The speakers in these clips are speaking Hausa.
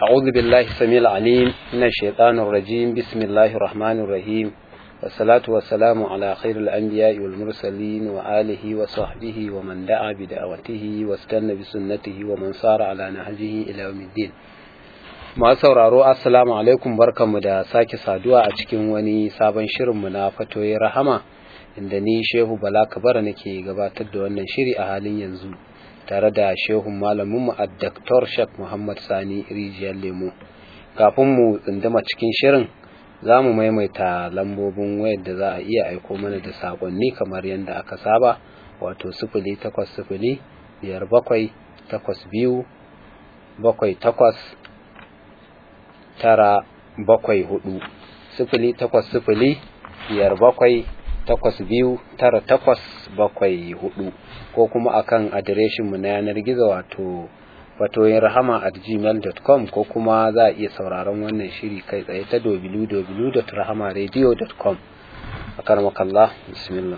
أعوذ بالله السميع العليم من الشيطان الرجيم بسم الله الرحمن الرحيم والصلاة والسلام على خير الأنبياء والمرسلين وآله وصحبه ومن دعا بدعوته واستنى بسنته ومن صار على نهجه إلى يوم الدين masu sauraro assalamu alaikum barkanmu da sake saduwa a cikin wani sabon shirinmu na fatoyi rahama inda ni shehu bala kabara nake gabatar da wannan shiri a halin yanzu tare da shehun malaminmu a Dr. Shek Muhammad Sani Rijiyar Lemo. Kafin mu tsindama cikin shirin za mu maimaita lambobin wayar da za a iya aiko mana da saƙonni kamar yadda aka saba wato sifili takwas sifili biyar bakwai takwas biyu bakwai takwas tara bakwai hudu sifili takwas sifili biyar bakwai takwas biyu tara takwas bakwai hudu ko kuma akan adireshinmu na yanar gizo wato fatoyin rahama at gmail.com ko kuma za a iya sauraron wannan shiri kai tsaye ta www.rahamaradio.com a karmakallah bismillah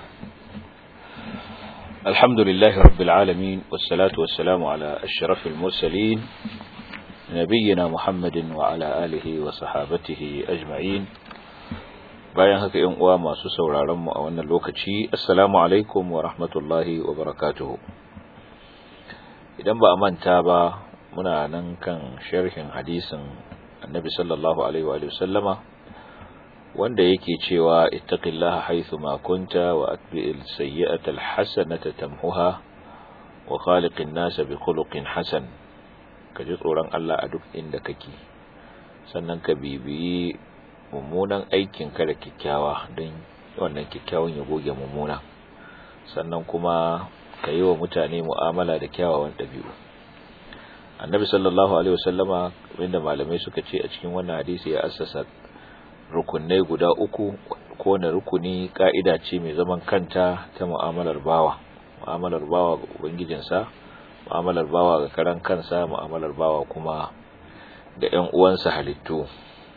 الحمد لله رب العالمين والصلاة والسلام على أشرف المرسلين نبينا محمد وعلى آله وصحابته أجمعين bayan haka yan uwa masu sauraron mu a wannan lokaci assalamu alaikum wa rahmatullahi wa barakatuhu idan ba a manta ba muna nan kan sharhin hadisin annabi sallallahu alaihi wa sallama wanda yake cewa ittaqillaha haythu ma kunta wa atbi'il sayyi'ata alhasanata tamhuha wa khaliqin nasa bi khuluqin hasan ka ji tsoron Allah a duk inda kake sannan ka bibiyi mummunan aikin ka da kyakkyawa don wannan kyakkyawan ya goge mummuna sannan kuma ka yi wa mutane mu'amala da kyawawan ɗabi'u annabi sallallahu alaihi wasallama wanda malamai suka ce a cikin wannan hadisi ya assasa rukunai guda uku ko na rukuni ka'ida ce mai zaman kanta ta mu'amalar bawa mu'amalar bawa ga ubangijinsa mu'amalar bawa ga karan kansa mu'amalar bawa kuma da ƴan uwansa halittu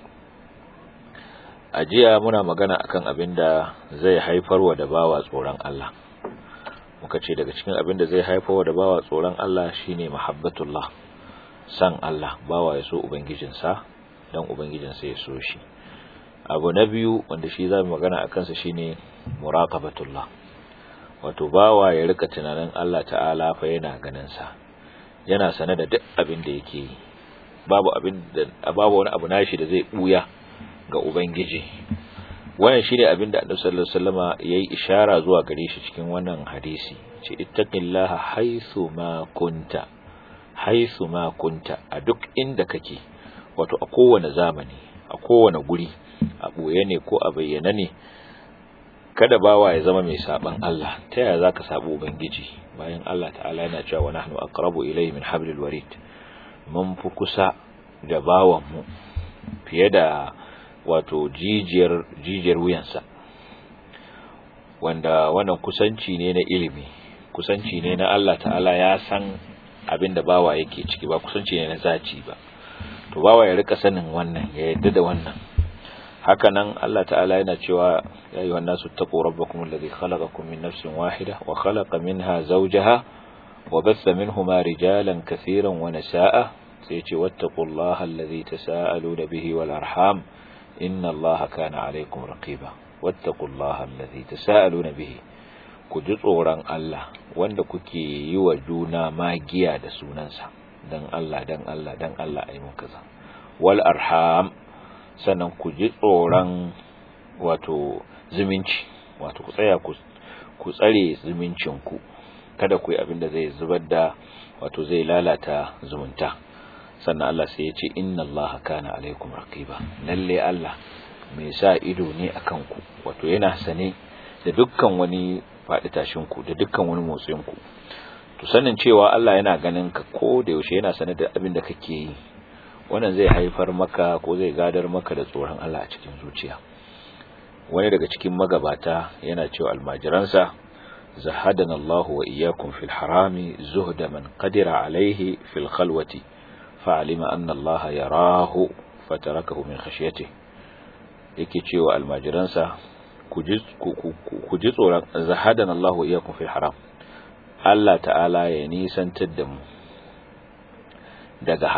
a jiya muna magana akan abin da zai haifarwa da bawa tsoron Allah muka ce daga cikin abin da zai haifarwa da bawa tsoron Allah shine mahabbatullah san Allah bawa ya so ubangijinsa dan ubangijinsa ya so shi abu na biyu wanda shi zamu magana akan sa shine muraqabatullah wato bawa ya rika tunanin Allah ta'ala fa yana ganin sa yana sane da duk abin da yake yi babu abin da babu wani abu nashi da zai buya ga Ubangiji wannan shine abin da Annabi sallallahu alaihi wasallama yayi ishara zuwa gare shi cikin wannan hadisi ce ittaqillaha haythu ma kunta haythu ma kunta a duk inda kake wato a kowane zamani a kowane guri a boye ne ko a bayyana ne kada bawa ya zama mai saban Allah ta yaya zaka sabo ubangiji bayan Allah ta'ala yana cewa wa nahnu aqrabu ilayhi min hablil warid mun fi kusa da bawan mu fiye da wato jijiyar jijiyar wuyansa wanda wannan kusanci ne na ilimi kusanci ne na Allah ta'ala ya san abin da bawa yake ciki ba kusanci ne na zaci ba to bawa ya rika sanin wannan ya yadda da wannan haka nan Allah ta'ala yana cewa ya ayyuhan nasu taqu rabbakum alladhi khalaqakum min nafsin wahida wa khalaqa minha zawjaha wa batha minhuma rijalan katiran wa nisaa sai ya ce wattaqullaha alladhi tasaaluna bihi wal arham inna allaha kana alaikum raqiba wattaqullaha allazi tasaaluna bihi ku ji tsoron Allah wanda kuke yi wa juna magiya da sunansa dan Allah dan Allah dan Allah ayi mun kaza wal arham sannan ku ji tsoron wato zumunci wato ku tsaya ku ku tsare zumuncin ku kada ku yi abin da zai zubar da wato zai lalata zumunta sannan Allah sai ya ce inna Allah kana alaikum raqiba lalle Allah mai sa ido ne akan ku wato yana sane da dukkan wani faɗi tashin ku da dukkan wani motsin ku to sanin cewa Allah yana ganin ka ko da yaushe yana sane da abin da kake yi wannan zai haifar maka ko zai gadar maka da tsoron Allah a cikin zuciya wani daga cikin magabata yana cewa almajiransa zahadana Allah wa iyyakum fil harami zuhda man qadira alaihi fil khalwati فعلم أن الله يراه فتركه من خشيته yake cewa almajiransa ku ji tsoron zahadan Allah wa iyyakum fil haram Allah ta'ala ya nisantar da mu daga haram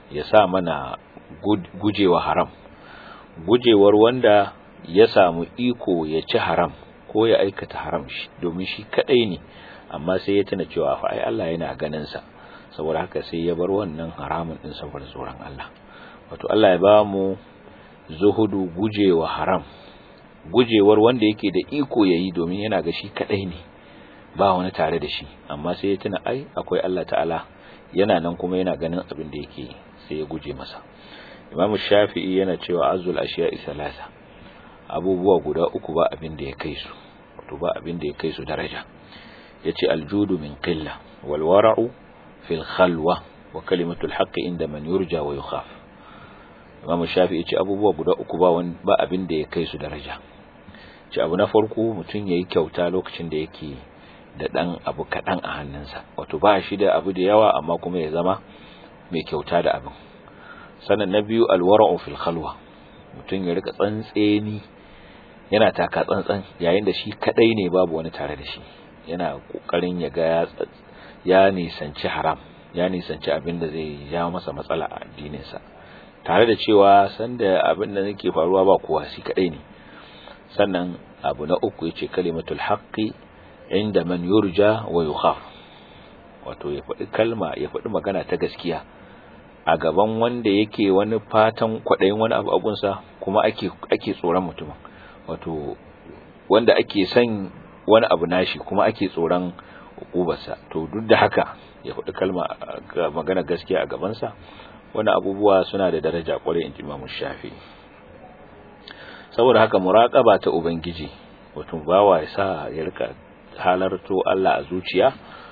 ya sa mana gujewa haram gujewar wanda ya samu iko ya ci haram ko ya aikata haram shi domin shi kadai ne amma sai ya tuna cewa fa ai Allah yana ganin sa saboda haka sai ya bar wannan haramun din saboda tsoron Allah wato Allah ya ba mu zuhudu gujewa haram gujewar wanda yake da iko yayi domin yana ga shi kadai ne ba wani tare da shi amma sai ya tuna ai akwai Allah ta'ala yana nan kuma yana ganin abin da yake sai ya guje masa Imam Shafi'i yana cewa azul ashiya'i salasa abubuwa guda uku ba abin da ya kai su wato ba abin da ya kai su daraja yace aljudu min qilla wal wara'u fil khalwa wa kalimatul haqqi inda man yurja wa yukhaf Imam Shafi'i yace abubuwa guda uku ba wani ba abin da ya kai su daraja ce abu na farko mutum yayi kyauta lokacin da yake da dan abu kadan a hannunsa wato ba shi da abu da yawa amma kuma ya zama mai kyauta da abin sannan na biyu alwara'u fil khalwa mutum ya rika tsantseni yana taka tsantsan yayin da shi kadai ne babu wani tare da shi yana kokarin ya ga ya nisanci haram ya nisanci abin da zai ja masa matsala a addininsa tare da cewa sanda abin da yake faruwa ba kowa shi kadai ne sannan abu na uku yace kalimatul haqqi inda man yurja wa yukhaf wato ya faɗi kalma ya faɗi magana ta gaskiya a gaban wanda yake wani fatan kwaɗayin wani abu abunsa kuma ake ake tsoron mutumin wato wanda ake son wani abu nashi kuma ake tsoron hukubarsa to duk da haka ya faɗi kalma magana gaskiya a gabansa wani abubuwa suna da daraja kwarai in ji Imam Shafi saboda haka muraqaba ta ubangiji wato bawa ya sa ya rika halarto Allah a zuciya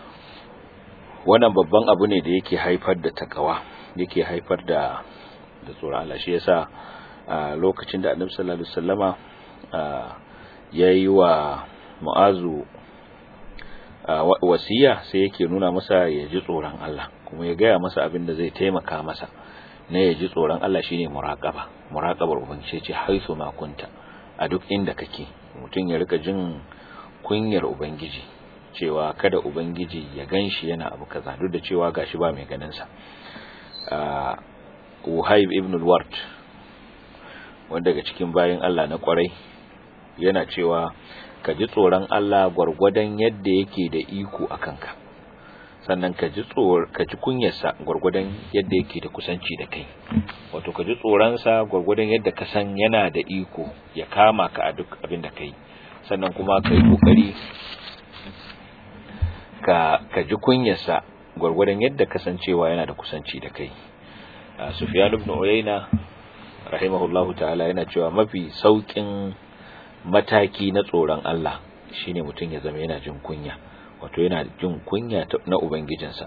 wannan babban abu ne da yake haifar da takawa yake haifar da da tsoron Allah shi yasa lokacin da Annabi sallallahu alaihi wasallama yayi wa Mu'azu wasiya sai yake nuna masa ya ji tsoron Allah kuma ya gaya masa abin da zai taimaka masa na ya ji tsoron Allah shine muraqaba muraqabar ubangiji ce haisu ma kunta a duk inda kake mutum ya rika jin kunyar ubangiji cewa kada ubangiji ya ganshi yana abu kaza duk da cewa gashi ba mai ganin sa Wuhaib ibn al-Ward wanda daga cikin bayin Allah na kwarai yana cewa ka ji tsoron Allah gwargwadon yadda yake da iko a kanka sannan ka ji tsor ka ji kunyarsa gwargwadon yadda yake da kusanci da kai wato ka ji tsoronsa gwargwadon yadda ka san yana da iko ya kama ka a duk abin da kai sannan kuma ka yi kokari ka ka ji kunyarsa gwargwadon yadda kasancewa yana da kusanci da kai Sufyan ibn Uyayna rahimahullahu ta'ala yana cewa mafi saukin mataki na tsoron Allah shine mutum ya zama yana jin kunya wato yana jin kunya na ubangijinsa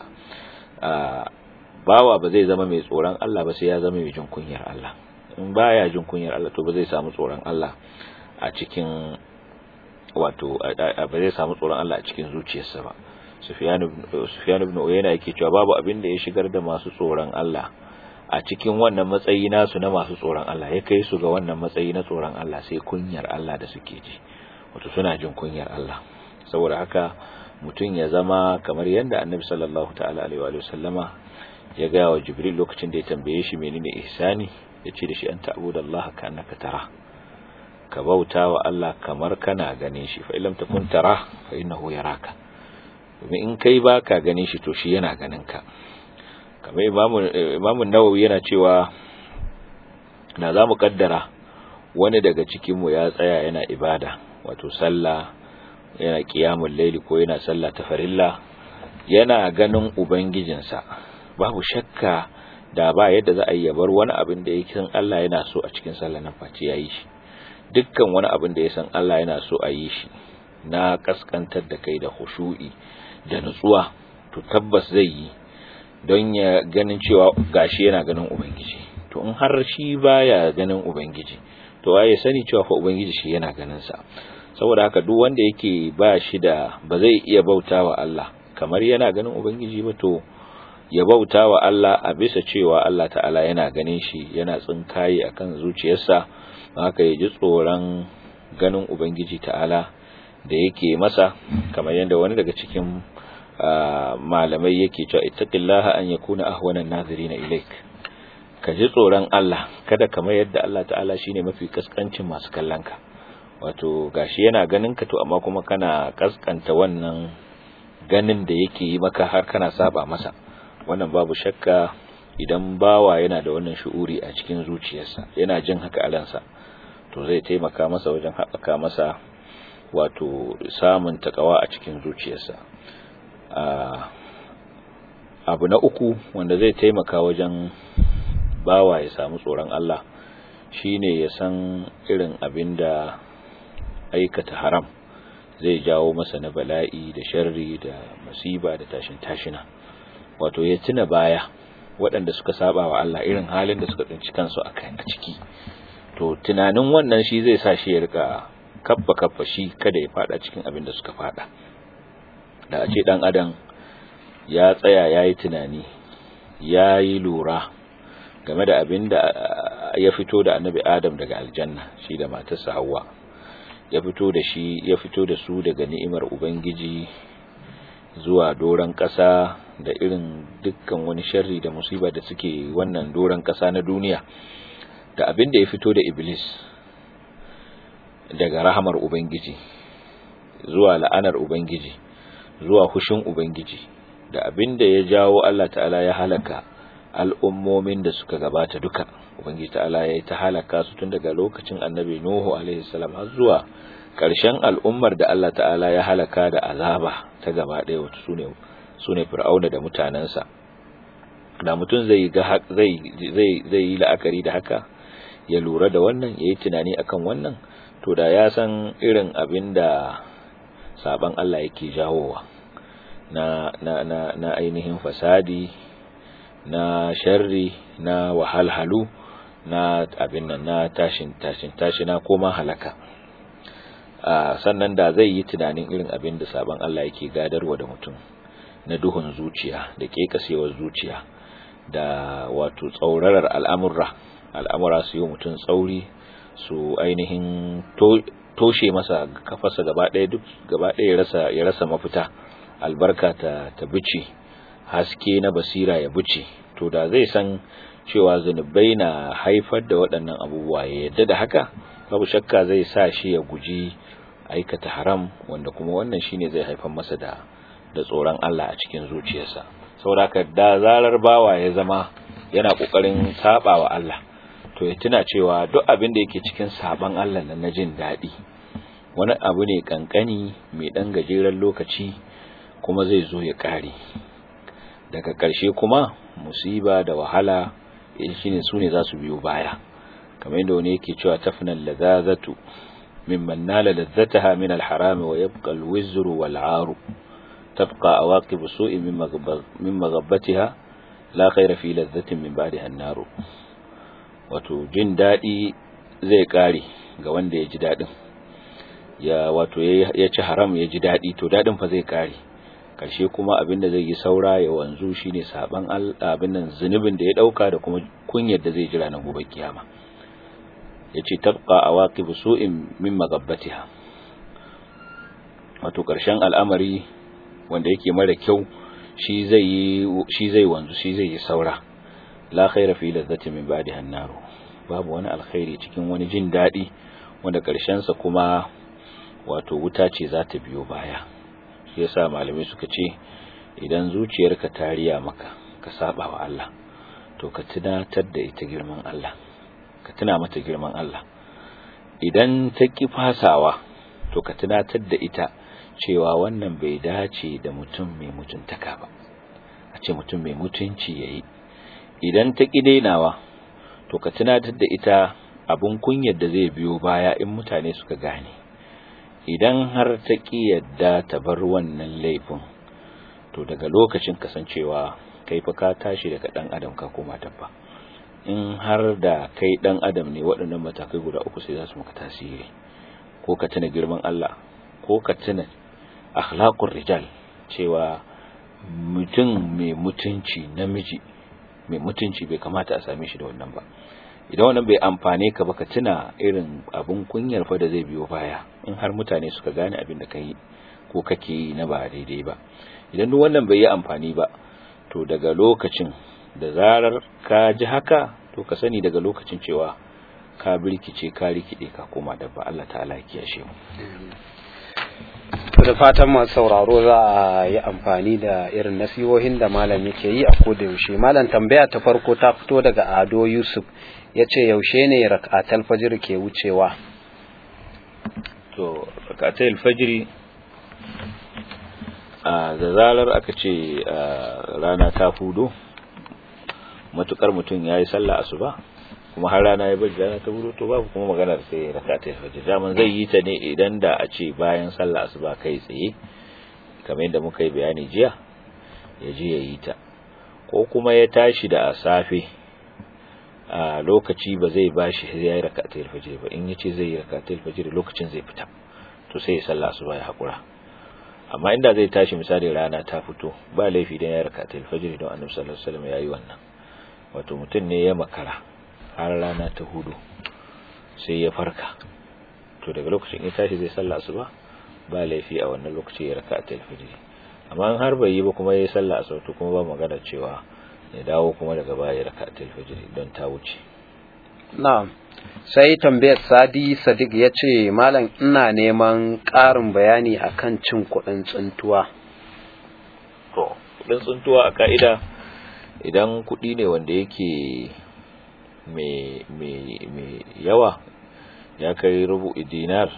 bawa ba zai zama mai tsoron Allah ba sai ya zama mai jin kunyar Allah in baya jin kunyar Allah to ba zai samu tsoron Allah a cikin wato ba zai samu tsoron Allah a cikin zuciyarsa ba Sufyan ibn Uyayna yake cewa babu abin da ya shigar da masu tsoron Allah a cikin wannan matsayi nasu na masu tsoron Allah ya kai su ga wannan matsayi na tsoron Allah sai kunyar Allah da suke ji wato suna jin kunyar Allah saboda haka mutum ya zama kamar yadda Annabi sallallahu ta'ala alaihi wa sallama ya ga wa Jibril lokacin da ya tambaye shi menene ihsani ya ce da shi an ta'budallaha ka annaka tara ka bauta wa Allah kamar kana ganin shi fa illam takun tara fa innahu yaraka domin in kai baka ganin shi to shi yana ganin ka kamar imamu nawawi yana cewa na za mu kaddara wani daga cikinmu ya tsaya yana ibada wato sallah yana kiyamun laili ko yana sallah ta farilla yana ganin ubangijinsa babu shakka da ba yadda za a yi bar wani abin da ya san Allah yana so a cikin sallah nan face ya yi shi dukkan wani abin da ya san Allah yana so a yi shi na kaskantar da kai da khushu'i da nutsuwa to tabbas zai yi don ya ganin cewa gashi yana ganin ubangiji to in har shi baya ganin ubangiji to ya sani cewa fa ubangiji shi yana ganin sa saboda haka duk wanda yake ba shi da ba zai iya bautawa Allah kamar yana ganin ubangiji ba to ya bautawa Allah a bisa cewa Allah ta'ala yana ganin shi yana tsinkaye akan zuciyarsa haka ya ji tsoron ganin ubangiji ta'ala da yake masa kamar yadda wani daga cikin malamai yake cewa ittaqillaha an yakuna ahwana an-nazirina ilaik ka ji tsoron Allah kada ka mayar da Allah ta'ala shine mafi kaskancin masu kallon ka wato gashi yana ganin ka to amma kuma kana kaskanta wannan ganin da yake yi maka har kana saba masa wannan babu shakka idan bawa yana da wannan shu'uri a cikin zuciyarsa yana jin haka a ransa to zai taimaka masa wajen haɓaka masa wato samun takawa a cikin zuciyarsa abu na uku wanda zai taimaka wajen bawa ya samu tsoron Allah shine ya san irin abin da aikata haram zai jawo masa na bala'i da sharri da musiba da tashin tashina wato ya tuna baya waɗanda suka saba wa Allah irin halin da suka tsinci kansu a ciki to tunanin wannan shi zai sa shi ya rika kaffa kaffa shi kada ya fada cikin abin da suka fada da a ce dan adam ya tsaya yayi tunani yayi lura game da abin da ya fito da annabi Adam daga aljanna shi da matarsa Hawwa ya fito da shi ya fito da su daga ni'imar ubangiji zuwa doran ƙasa da irin dukkan wani sharri da musiba da suke wannan doran ƙasa na duniya da abin da ya fito da iblis daga rahamar ubangiji zuwa la'anar ubangiji zuwa hushin ubangiji da abin da ya jawo Allah ta'ala ya halaka al'ummomin da suka gabata duka ubangiji ta'ala ya yi ta halaka su tun daga lokacin annabi nuhu alaihi salam har zuwa ƙarshen al'ummar da Allah ta'ala ya halaka da azaba ta gaba ɗaya wata sune sune fir'auna da mutanensa da mutum zai ga zai zai zai yi la'akari da haka ya lura da wannan yayi tunani akan wannan to da ya san irin abin da saban Allah yake jawowa na na na na ainihin fasadi na sharri na wahalhalu na abin nan na tashin tashin tashina ko ma halaka sannan da zai yi tunanin irin abin da saban Allah yake gadarwa da mutum na duhun zuciya da kekasewar zuciya da wato tsaurarar al'amurra al'amura su yi mutum tsauri su ainihin toshe masa kafarsa gaba ɗaya duk gaba ɗaya ya rasa ya rasa mafita albarka ta ta bice haske na basira ya bice to da zai san cewa zunubai na haifar da waɗannan abubuwa ya yadda da haka babu shakka zai sa shi ya guji aikata haram wanda kuma wannan shine zai haifar masa da da tsoron Allah a cikin zuciyarsa saboda da zarar bawa ya zama yana kokarin sabawa Allah to ya tuna cewa duk abin da yake cikin saban Allah nan na jin daɗi wani abu ne kankani mai ɗan gajeren lokaci kuma zai zo ya ƙare daga ƙarshe kuma musiba da wahala shine su ne za su biyo baya kamar yadda wani yake cewa tafnan lazazatu mimman nala lazzataha min alharami wa yabqa alwizru wal aru tabqa awaqib su'i min maghabbatiha la khayra fi lazzatin min ba'daha an-naru wato jin daɗi zai ƙare ga wanda ya ji daɗin ya wato ya ci haram ya ji daɗi to daɗin fa zai ƙare ƙarshe kuma abin da zai yi saura ya wanzu shine saban abin nan zunubin da ya ɗauka da kuma kunyar da zai jira na gobe kiyama yace tabqa awaqib su'in min magabbatiha wato ƙarshen al'amari wanda yake mara kyau shi zai yi shi zai wanzu shi zai yi saura la khaira fi ladzati min ba'diha an-nar babu wani alkhairi cikin wani jin dadi wanda karshen sa kuma wato wuta ce za ta biyo baya shi yasa malamai suka ce idan zuciyarka ta riya maka ka saba wa Allah to ka tunatar da ita girman Allah ka tuna mata girman Allah idan ta ki fasawa to ka tunatar da ita cewa wannan bai dace da mutum mai mutuntaka ba a ce mutum mai mutunci yayi idan ta ƙi dainawa to ka tunatar da ita abun kunyar da zai biyo baya in mutane suka gane idan har ta ƙi yadda ta bar wannan laifin to daga lokacin kasancewa kai fa ka tashi daga ɗan adam ka koma tabba in har da kai ɗan adam ne waɗannan matakai guda uku sai za su maka tasiri ko ka tuna girman Allah ko ka tuna akhlaqur rijal cewa mutum mai mutunci namiji mai mutunci bai kamata a same shi da wannan ba idan wannan bai amfane ka ba ka tuna irin abun kunyar fa da zai biyo baya in har mutane suka gane abin da kai ko kake yi na ba daidai ba idan duk wannan bai yi amfani ba to daga lokacin da zarar ka ji haka to to ka sani daga lokacin cewa ka birkice ka rikide ka koma dabba Allah ta'ala ya kiyashe mu da fatan masu sauraro za a yi amfani da irin nasihohin da malam yake yi a koda yaushe malam tambaya ta farko ta fito daga ado yusuf ya ce yaushe ne rakatal fajr ke wucewa to rakatal fajr a da zarar aka ce rana ta fudo matukar mutum ya yi sallah asuba kuma har rana ya bari rana ta fudo to babu kuma maganar sai rakatul fajr daman zai yi ta ne idan da a ce bayan sallah asuba kai tsaye kamar yadda muka yi bayani jiya ya je ya yi ta ko kuma ya tashi da safe a lokaci ba zai bashi ya yi rakatul fajr ba in yace zai yi rakatul fajr lokacin zai fita to sai ya sallah asuba ya hakura amma inda zai tashi misali rana ta fito ba laifi dan ya rakatul fajr don annabi sallallahu alaihi wasallam yayi wannan wato mutum ne ya makara har rana ta hudu sai ya farka to daga lokacin ya tashi zai sallah asuba ba laifi a wannan lokaci ya rakatul fajr amma in har bai yi ba kuma yayi sallah asuba to kuma ba magana cewa ya dawo kuma daga baya ya rakatul fajr don ta wuce na'am sai tambayar sadi sadiq ya ce malam ina neman ƙarin bayani akan cin kuɗin tsuntuwa to kuɗin tsuntuwa a ka'ida idan kuɗi ne wanda yake mai yawa ya kai rubu dinar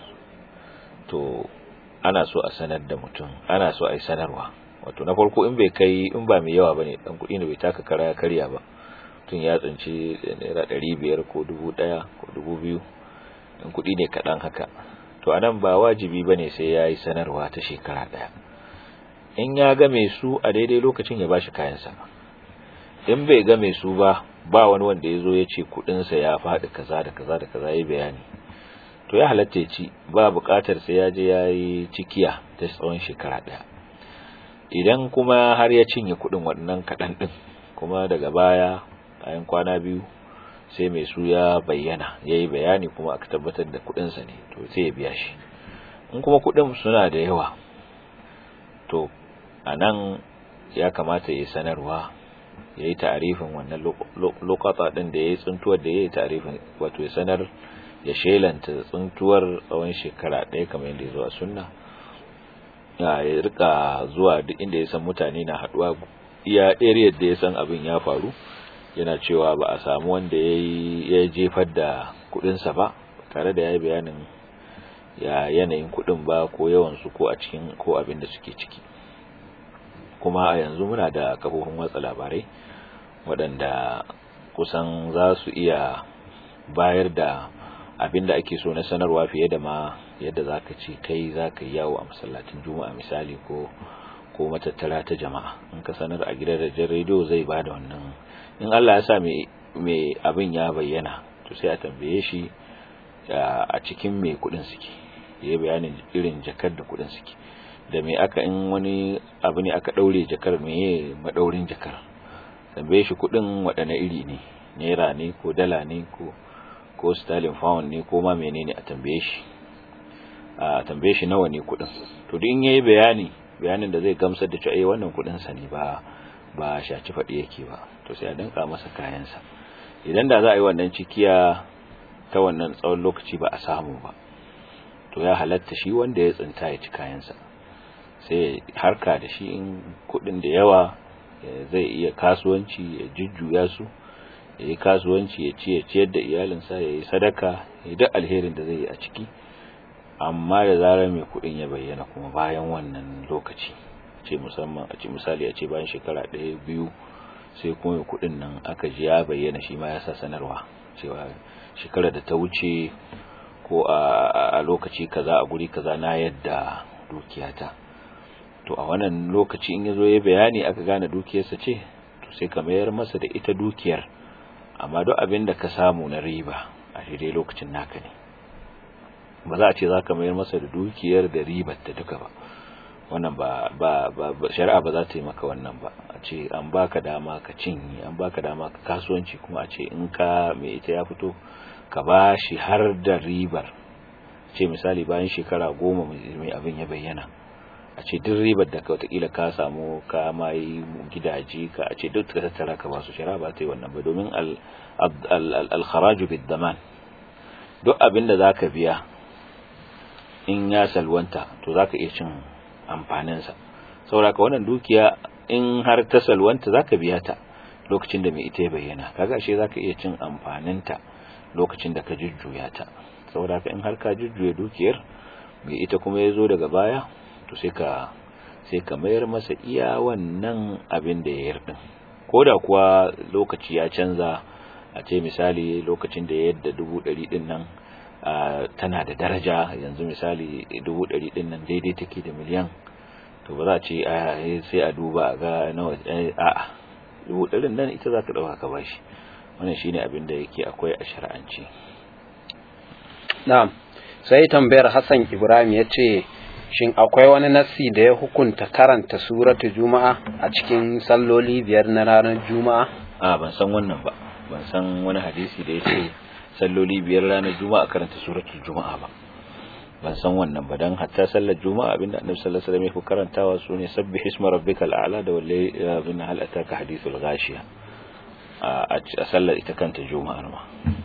to ana so a sanar da mutum ana so a yi sanarwa wato na farko in bai kai in ba mai yawa bane dan kuɗi ne bai taka kara ya karya ba tun ya tsinci naira ɗari biyar ko dubu ɗaya ko dubu biyu in kuɗi ne kaɗan haka to anan ba wajibi ba ne sai ya yi sanarwa ta shekara ɗaya in ya game su a daidai lokacin ya bashi kayansa in bai game su ba ba wani wanda ya zo ya ce kuɗinsa ya faɗi kaza da kaza da kaza ya bayani to ya halatta ya ci ba buƙatar sai ya je ya yi cikiya ta tsawon shekara ɗaya idan kuma har ya cinye kuɗin waɗannan kaɗan ɗin kuma daga baya bayan kwana biyu sai mai su ya bayyana ya yi bayani kuma aka tabbatar da kudinsa ne to sai ya biya shi in kuma kudin suna da yawa to a nan ya kamata ya sanarwa ya yi tarifin wannan lokata ɗin da ya yi tsuntuwar da ya yi tarifin wato ya sanar ya shelanta tsuntuwar tsawon shekara ɗaya kamar yadda ya zuwa sunna ya rika zuwa duk inda ya san mutane na haɗuwa iya area da ya san abin ya faru yana cewa ba a samu wanda ya jefar da kudinsa ba tare da ya yi bayanin ya yanayin kudin ba ko yawansu ko a cikin ko abin da suke ciki kuma a yanzu muna da kafofin watsa labarai waɗanda kusan za su iya bayar da abin da ake so na sanarwa fiye da ma yadda za ka ce kai za ka yi yawo a masallacin juma'a misali ko ko matattara ta jama'a in ka sanar a gidan rediyo zai ba da wannan in Allah ya sa mai abin ya bayyana to sai a tambaye shi a cikin mai kudin suke yayi bayanin irin jakar da kudin suke da me aka in wani abu ne aka daure jakar meye madaurin jakar tambaye shi kudin waɗanne iri ne naira ne ko dala ne ko ko sterling pound ne ko ma menene a tambaye shi a tambaye shi nawa ne kudin to duk in yayi bayani bayanin da zai gamsar da cewa eh wannan kudin sa ne ba ba shaci faɗi yake ba to sai a danka masa kayansa idan da za a yi wannan cikiya ta wannan tsawon lokaci ba a samu ba to ya halatta shi wanda ya tsinta ya ci kayansa sai harka da shi in kudin da yawa zai iya kasuwanci ya jujjuya su ya yi kasuwanci ya ci ya ciyar da iyalinsa ya yi sadaka ya duk alherin da zai yi a ciki amma da zarar mai kudin ya bayyana kuma bayan wannan lokaci ce musamman a ce misali a ce bayan shekara ɗaya biyu sai kuma mai kudin nan aka ji ya bayyana shi ma ya sa sanarwa cewa shekara da ta wuce ko a lokaci kaza a guri kaza na yadda dukiyata to a wannan lokaci in yazo ya bayani aka gane dukiyarsa ce to sai ka mayar masa da ita dukiyar amma duk abin da ka samu na riba a daidai lokacin naka ne ba za a ce za ka mayar masa da dukiyar da ribar ta duka ba wannan ba ba ba shari'a ba za ta yi maka wannan ba a ce an baka dama ka cinye an baka dama ka kasuwanci kuma a ce in ka mai ita ya fito ka ba shi har da ribar ce misali bayan shekara goma mai abin ya bayyana a ce duk ribar da ka watakila ka samu ka mai gidaje ka a ce duk ka tattara ka ba su shari'a ba ta yi wannan ba domin al-kharaju bid daman duk abin da zaka biya in ya salwanta to zaka iya cin amfanin sa saboda wannan dukiya in har ta salwanta zaka biya ta lokacin da mai ita ya bayyana kaga ashe zaka iya cin amfanin ta lokacin da ka jujjuya ta saboda in har ka jujjuya dukiyar mai ita kuma ya zo daga baya to sai ka sai ka mayar masa iya wannan abin da ya yarda ko da kuwa lokaci ya canza a ce misali lokacin da ya yadda dubu ɗari ɗin nan tana da daraja yanzu misali dubu ɗari ɗin nan daidai take da miliyan to ba za a ce sai a duba ga nawa a dubu ɗarin nan ita za ka ɗauka ka bashi wannan shine abin da yake akwai a shari'anci na'am sai tambayar Hassan Ibrahim ya ce shin akwai wani nassi da ya hukunta karanta suratu juma'a a cikin salloli biyar na ranar juma'a a ban san wannan ba ban san wani hadisi da ya ce salloli biyar ranar juma'a karanta suratul juma'a ba ban san wannan ba dan hatta sallar juma'a abinda annabi sallallahu alaihi wasallam ya karantawa sune sabbih isma rabbikal a'la da wallahi bin hal ataka hadithul ghashiya a sallar ita kanta juma'a ma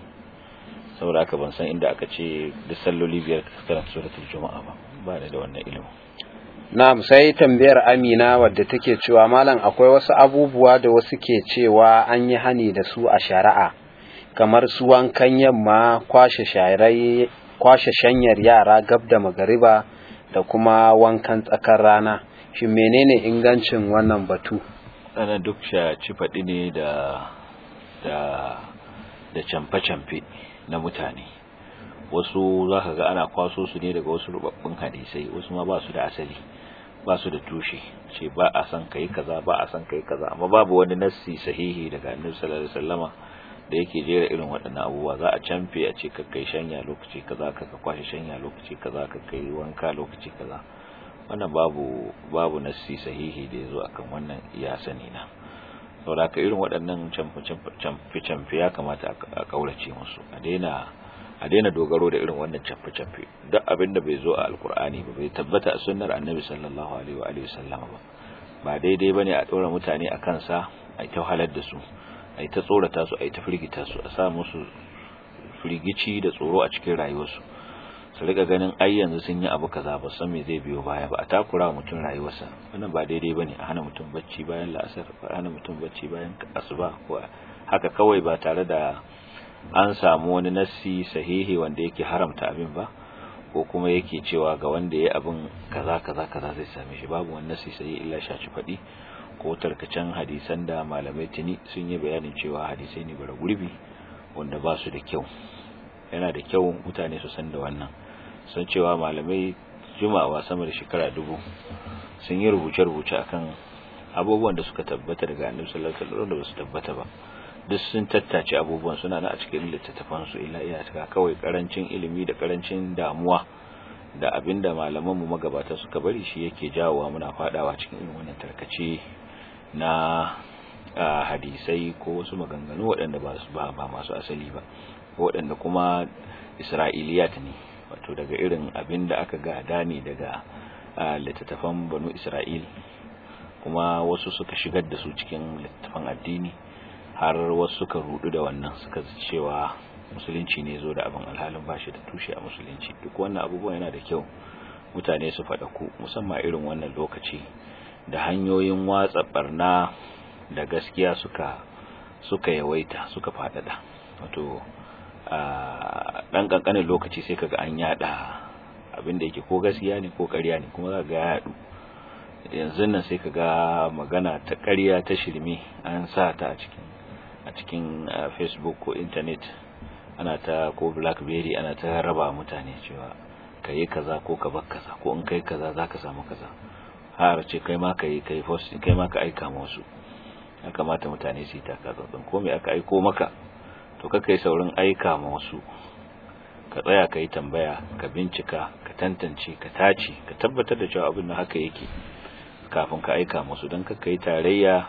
saboda haka ban san inda aka ce duk salloli biyar karanta suratul juma'a ba ba da wannan ilimin na'am sai tambayar Amina wadda take cewa malam akwai wasu abubuwa da wasu ke cewa an yi hani da su a shari'a kamar su wankan yamma kwashe sharai kwashe shanyar yara gab da magariba da kuma wankan tsakar rana shin menene ingancin wannan batu ana duk ci faɗi ne da da da camfe-camfe na mutane wasu za ka ga ana kwaso su ne daga wasu rubabbun hadisai wasu ma ba su da asali ba su da tushe ce ba a san kai kaza ba a san kai kaza amma babu wani nassi sahihi daga annabi sallallahu alaihi wasallama da yake jera irin waɗannan abubuwa za a camfe a ce kai shanya lokaci kaza ka ka kwashe shanya lokaci kaza ka kai wanka lokaci kaza wannan babu babu nassi sahihi da yazo akan wannan iya sani na saboda ka irin waɗannan camfe camfe ya kamata a kaurace musu a daina a daina dogaro da irin wannan camfe-camfe duk abin da bai zo a alkur'ani ba bai tabbata a sunnar annabi sallallahu alaihi wa alihi sallam ba ba daidai bane a dora mutane a kansa a ta halar da su a ta tsorata su a ta firgita su a sa musu firgici da tsoro a cikin rayuwarsu su rika ganin ai yanzu sun yi abu kaza ba san me zai biyo baya ba a takura mutum rayuwarsa wannan ba daidai bane a hana mutum bacci bayan la'asar a hana mutum bacci bayan asuba ko haka kawai ba tare da an samu wani nassi sahihi wanda yake haramta abin ba ko kuma yake cewa ga wanda ya abin kaza kaza kaza zai same shi babu wani nassi sahihi illa shaci faɗi ko tarkacen hadisan da malamai tuni sun yi bayanin cewa hadisai ne bara gurbi wanda ba su da kyau yana da kyau mutane su san da wannan sun cewa malamai juma'a sama da shekara dubu sun yi rubuce-rubuce akan abubuwan da suka tabbata daga annabi sallallahu alaihi wasallam da ba su tabbata ba duk sun tattace abubuwan suna na a cikin littattafansu illa iyaka kawai karancin ilimi da karancin damuwa da abinda malaman mu magabata suka bari shi yake jawowa muna fadawa cikin irin wannan tarkace na hadisai ko wasu maganganu waɗanda ba su ba masu asali ba waɗanda kuma isra'iliyat ne wato daga irin abinda aka gada ne daga littattafan banu isra'il kuma wasu suka shigar da su cikin littattafan addini har wasu suka rudu da wannan suka cewa musulunci ne zo da abin alhalin bashi da tushe a musulunci duk wannan abubuwan yana da kyau mutane su faɗa ku musamman irin wannan lokaci da hanyoyin watsa barna da gaskiya suka suka yawaita suka faɗaɗa wato a ɗan ƙanƙanin lokaci sai kaga an yada abin da yake ko gaskiya ne ko ƙarya ne kuma za ga ya yaɗu yanzu nan sai kaga magana ta ƙarya ta shirme an sa ta a cikin a cikin facebook ko internet ana ta ko blackberry ana ta raba mutane cewa ka yi kaza ko ka bar kaza ko in kai kaza za ka samu kaza har ce kai ma ka yi kai post kai ma ka aika musu ya kamata mutane su yi taka tsantsan ko me aka aiko maka to ka kai saurin aika ma wasu ka tsaya ka yi tambaya ka bincika ka tantance ka tace ka tabbatar da cewa abin nan haka yake kafin ka aika musu don ka yi tarayya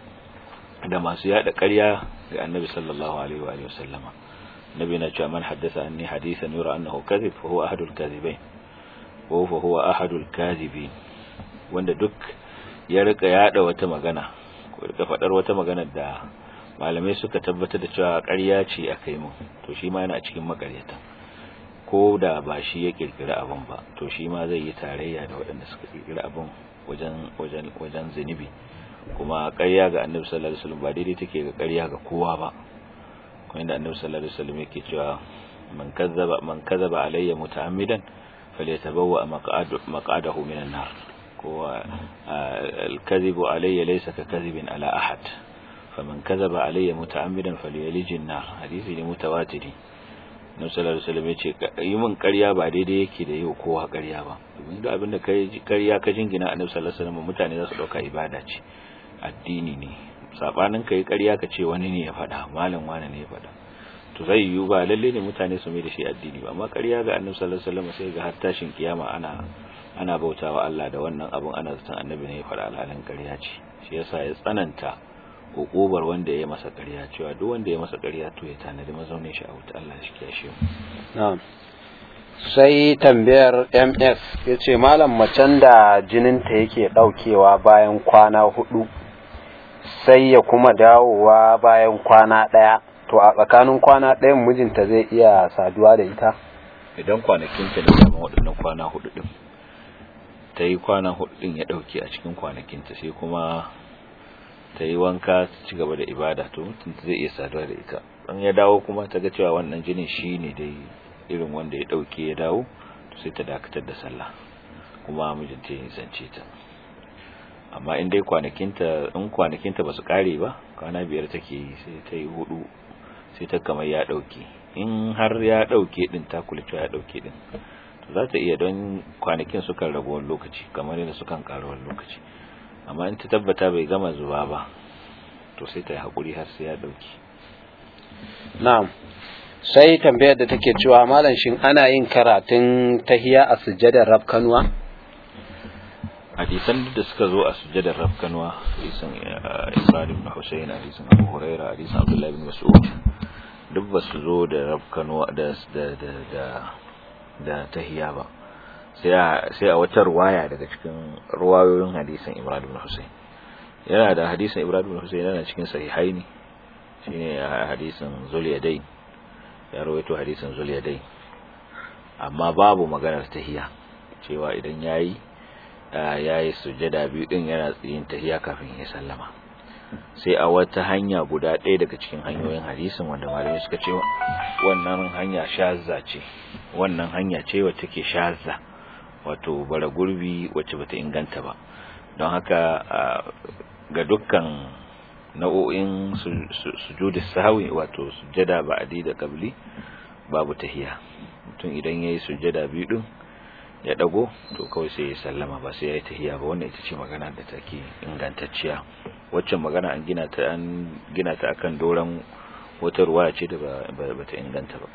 da masu yada ƙarya ga annabi sallallahu alaihi wa sallama nabi na cewa man haddasa anni hadithan yura annahu kadhib fa huwa ahadul kadhibain wa fa huwa ahadul kadhibin wanda duk ya rika yada wata magana ko rika fadar wata magana da malamai suka tabbatar da cewa ƙarya ce aka yi mun to shi ma yana cikin makaryata ko da ba shi ya kirkira abin ba to shi ma zai yi tarayya da waɗanda suka kirkira abin wajen wajen wajen zunubi kuma ƙarya ga annabi sallallahu alaihi wasallam ba daidai take ga ƙarya ga kowa ba kuma inda annabi sallallahu alaihi wasallam yake cewa man kazzaba man kazzaba alayya muta'ammidan falyatabawwa maq'adahu minan nar ko al-kadhibu alayya laysa ka kadhibin ala ahad faman kazzaba alayya muta'ammidan falyalijin nar hadisi ne mutawatiri Nabi sallallahu alaihi wasallam yace yi min ƙarya ba daidai yake da yau kowa ƙarya ba domin duk abinda kai ƙarya ka jingina Annabi sallallahu alaihi wasallam mutane za su dauka ibada ce addini ne sabanin kai ƙarya ka ce wani ne ya faɗa malam wani ne ya faɗa to zai yiwu ba lalle ne mutane su mai da shi addini ba amma ƙarya ga Annabi sallallahu alaihi wasallam sai ga har tashin kiyama ana ana bautawa Allah da wannan abun ana zaton Annabi ne ya faɗa alhalin ƙarya ce shi yasa ya tsananta hukubar wanda ya masa ƙarya cewa duk wanda ya masa ƙarya to ya tanadi mazaunin shi a wuta Allah shi kiyashe mu na'am sai tambayar MS yace malam macen da jininta yake daukewa bayan kwana hudu sai ya kuma dawowa bayan kwana daya to a tsakanin kwana ɗayan mijinta zai iya saduwa da ita idan kwanakinta ne dama waɗannan kwana hudu din ta yi kwana hudu din ya ɗauke a cikin kwanakinta sai kuma ta yi wanka ta ci gaba da ibada to mutum zai iya saduwa da ita an ya dawo kuma ta ga cewa wannan jinin shi ne dai irin wanda ya ɗauke ya dawo to sai ta dakatar da sallah kuma mijinta ya zance ta amma in dai kwanakinta in kwanakinta ba su kare ba kwana biyar take yi sai ta yi hudu sai ta kamar ya ɗauke in har ya ɗauke din ta kula cewa ya ɗauke din to za ta iya don kwanakin sukan ragu wani lokaci kamar yadda sukan ƙara wani lokaci amma in ta tabbata bai gama zuba ba to sai ta yi haƙuri har sai ya ɗauki na'am sai tambayar da take cewa malam shin ana yin karatun tahiya a sujjadar rafkanuwa hadisan da suka zo a sujjadar rafkanuwa hadisan Imran ibn Husayn hadisan Abu Huraira hadisan Abdullah ibn Mas'ud duk ba su zo da rafkanuwa da da da da tahiya ba sai a wata ruwaya daga cikin ruwayoyin hadisin Ibrahim ibn Hussein yana da hadisin Ibrahim ibn Hussein yana cikin sahihaini shine hadisin Zuliyadain ya rawaito hadisin Zuliyadain amma babu maganar tahiya cewa idan yayi yayi sujada biyu din yana yin tahiya kafin ya sallama sai a wata hanya guda ɗaya daga cikin hanyoyin hadisin wanda malamai suka ce wannan hanya shazza ce wannan hanya ce wacce take shazza wato bara gurbi wacce bata inganta ba don haka ga dukkan nau'o'in sujudi sahwi wato sujada ba'di da qabli babu tahiya mutum idan yayi sujada biyu din ya dago to kawai sai ya sallama ba sai yayi tahiya ba wannan ita ce magana da take ingantacciya waccan magana an gina ta an gina ta akan doran wata ruwaya ce da bata inganta ba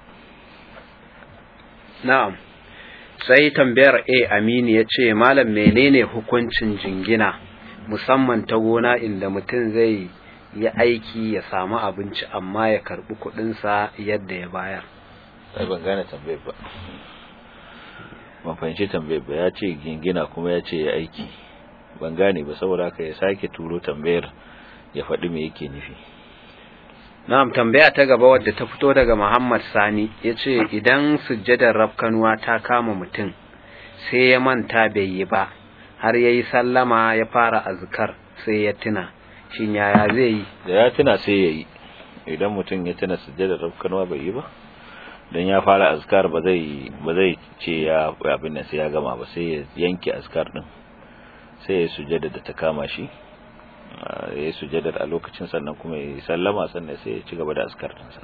na'am sai tambayar A Aminu ya ce malam menene hukuncin jingina musamman ta gona inda mutum zai yi aiki ya samu abinci amma ya karbi kudinsa yadda ya bayar sai ban gane tambayar ba ban fahimci tambayar ba ya ce jingina kuma ya ce ya aiki ban gane ba saboda haka ya sake turo tambayar ya faɗi me yake nufi Na'am tambaya ta gaba wadda ta fito daga Muhammad Sani ya ce idan sujjadar rafkanuwa ta kama mutum sai ya manta bai yi ba har ya yi sallama ya fara azkar sai ya tuna shin yaya zai yi da ya tuna sai ya yi idan mutum ya tuna sujjadar rafkanuwa bai yi ba don ya fara azkar ba zai ba zai ce ya abin nan sai ya gama ba sai ya yanke azkar din sai ya sujjada da ta kama shi ya yi sujadar a lokacin sannan kuma ya yi sallama sannan sai ya ci gaba da askartinsa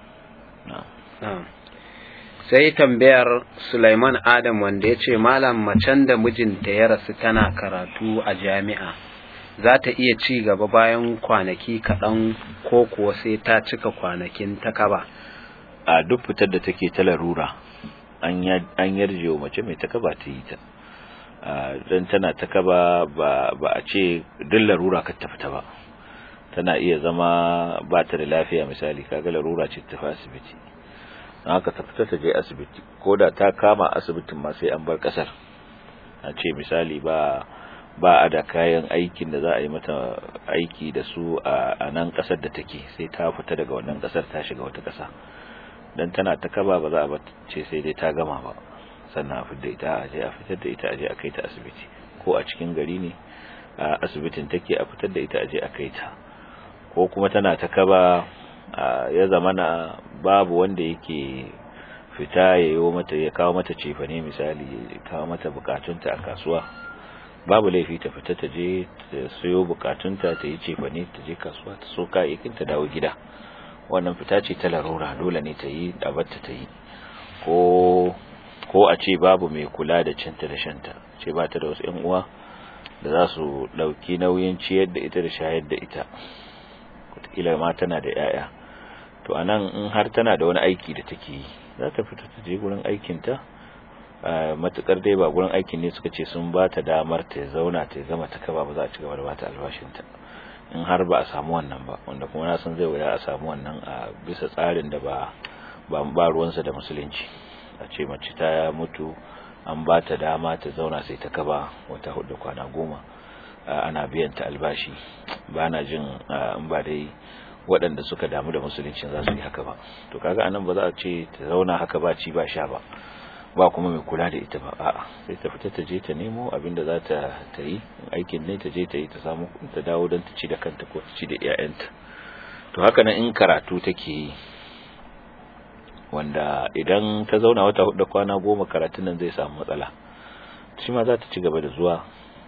sai tambayar Sulaiman Adam wanda ya ce malam macen da mijinta ya rasu tana karatu a jami'a za ta iya ci gaba bayan kwanaki kaɗan ko kuwa sai ta cika kwanakin ta kaba a duk fitar da take ta larura an yarje wa mace mai takaba ta yi ta don tana ta kaba ba a ce duk larura ka tafita ba tana iya zama ba ta da lafiya misali kaga larura ce tafi asibiti don haka ta fita ta je asibiti ko da ta kama asibitin ma sai an bar kasar a ce misali ba ba a da kayan aikin da za a yi mata aiki da su a nan kasar da take sai ta fita daga wannan kasar ta shiga wata kasa dan tana ta kaba ba za a ce sai dai ta gama ba sannan a fitar da ita a je a fitar da ita a je a kai ta asibiti ko a cikin gari ne a asibitin take a fitar da ita a je a kai ta ko kuma tana ta kaba ya zamana babu wanda yake fita ya yi mata ya kawo mata cefane misali ya kawo mata bukatunta a kasuwa babu laifi ta fita ta je ta sayo bukatunta ta yi cefane ta je kasuwa ta so kayayyakin ta dawo gida wannan fita ce ta larura dole ne ta yi dabarta ta yi ko ko a ce babu mai kula da cinta da shanta ce ba ta da wasu 'yan uwa da za su ɗauki nauyin ciyar da ita da shayar da ita wataƙila ma tana da 'ya'ya to a nan in har tana da wani aiki da take yi za ta fita ta je gurin aikinta matukar dai ba gurin aikin ne suka ce sun ba ta damar ta zauna ta gama ta kaba ba za a ci gaba da ba ta albashinta in har ba a samu wannan ba wanda kuma na san zai wuya a samu wannan a bisa tsarin da ba ba ruwansa da musulunci a ce mace ta mutu an ba ta dama ta zauna sai ta kaba wata hudu kwana goma ana biyan ta albashi ba na jin in ba dai waɗanda suka damu da musulunci za su yi haka ba to kaga anan ba za a ce ta zauna haka ba ci ba sha ba ba kuma mai kula da ita ba a'a sai ta fita ta je ta nemo abin da za ta ta yi aikin ne ta je ta yi ta samu ta dawo don ta ci da kanta ko ta ci da iyayenta to haka nan in karatu take yi wanda idan ta zauna wata hudu kwana goma karatun nan zai samu matsala shi ma za ta ci gaba da zuwa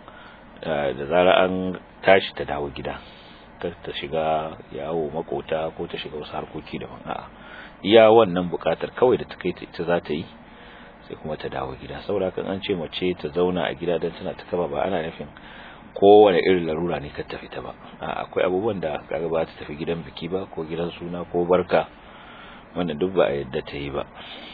da zara an tashi ta dawo gida ta shiga yawo makota ko ta shiga wasu harkoki daban a'a iya wannan bukatar kawai da ta kai ita za ta yi sai kuma ta dawo gida saboda kan an ce mace ta zauna a gida don tana ta kaba ba ana nufin kowane irin larura ne ka tafi ta ba akwai abubuwan da kaga ba ta tafi gidan biki ba ko gidan suna ko barka wannan duk ba a yadda ta yi ba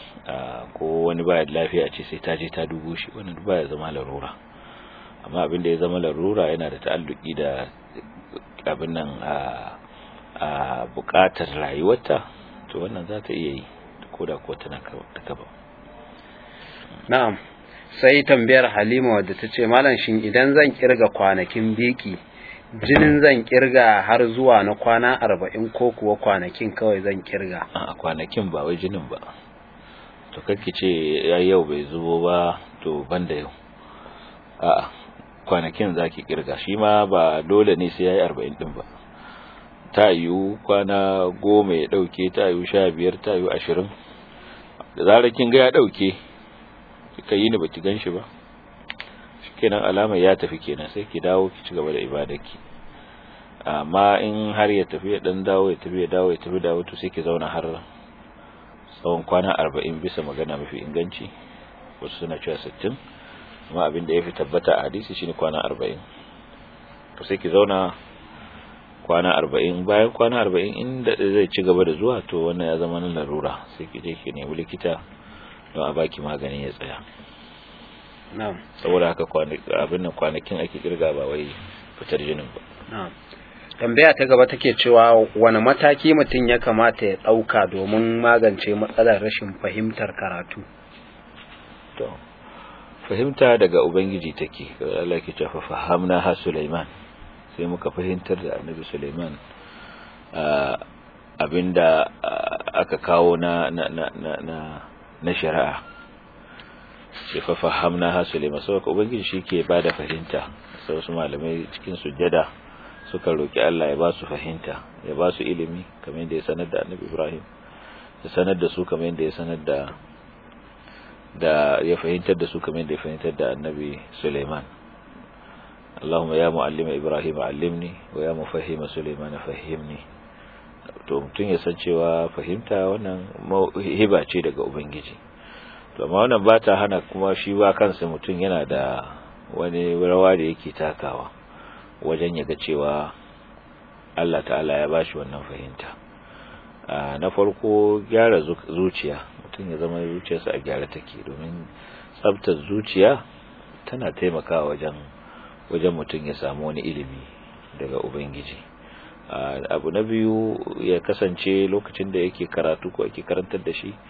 ko wani baya da lafiya ce sai ta je ta dubo shi wannan duk baya zama larura amma abin da ya zama larura yana da ta'alluki da abin nan a bukatar rayuwarta to wannan za ta iya yi ko da ko tana ta kaba na'am sai tambayar halima wadda ta ce malam shin idan zan kirga kwanakin biki jinin zan kirga har zuwa na kwana arba'in ko kuwa kwanakin kawai zan kirga a kwanakin ba wai jinin ba to kake ce ya yau bai zubo ba to banda yau a kwanakin zaki kirga shi ma ba dole ne sai yayi arba'in din ba ta yiwu kwana goma ya dauke ta yiwu sha biyar ta yiwu ashirin da zarar kin ga ya dauke kika yi ni baki gan shi ba kenan alamar ya tafi kenan sai ki dawo ki ci gaba da ibadarki amma in har ya tafi ya dan dawo ya tafi ya dawo ya tafi dawo to sai ki zauna har tsawon kwana 40 bisa magana mafi inganci wasu suna cewa 60 amma abin da yafi tabbata a hadisi shine kwana 40 to sai ki zauna kwana 40 bayan kwana 40 inda zai ci gaba da zuwa to wannan ya zama na larura sai ki je ki nemi likita don a baki magani ya tsaya saboda haka abin nan kwanakin ake kirga ba wai fitar jinin ba tambaya ta gaba take cewa wani mataki mutum ya kamata ya ɗauka domin magance matsalar rashin fahimtar karatu to fahimta daga ubangiji take Allah ke cewa fahamna ha Sulaiman sai muka fahimtar da Annabi Sulaiman abinda aka kawo na na na na na shari'a sai fa fahamna ha Sulaiman saboda ubangiji shike bada fahimta sai wasu malamai cikin sujjada suka roki Allah ya ba su fahimta ya ba su ilimi kamar yadda ya sanar da Annabi Ibrahim ya sanar da su kamar yadda ya sanar da da ya fahimtar da su kamar yadda ya fahimtar da Annabi Sulaiman Allahumma ya muallima Ibrahim allimni wa ya mufahhima Sulaiman fahimni to mutum ya san cewa fahimta wannan hiba ce daga ubangiji to amma wannan ba ta hana kuma shi ba kansa mutum yana da wani rawa da yake takawa wajen yaga cewa Allah ta'ala ya bashi wannan fahimta na farko gyara zuciya mutum ya zama zuciyarsa a gyara take domin tsabtar zuciya tana taimakawa wajen wajen mutum ya samu wani ilimi daga ubangiji abu na biyu ya kasance lokacin da yake karatu ko ake karantar da shi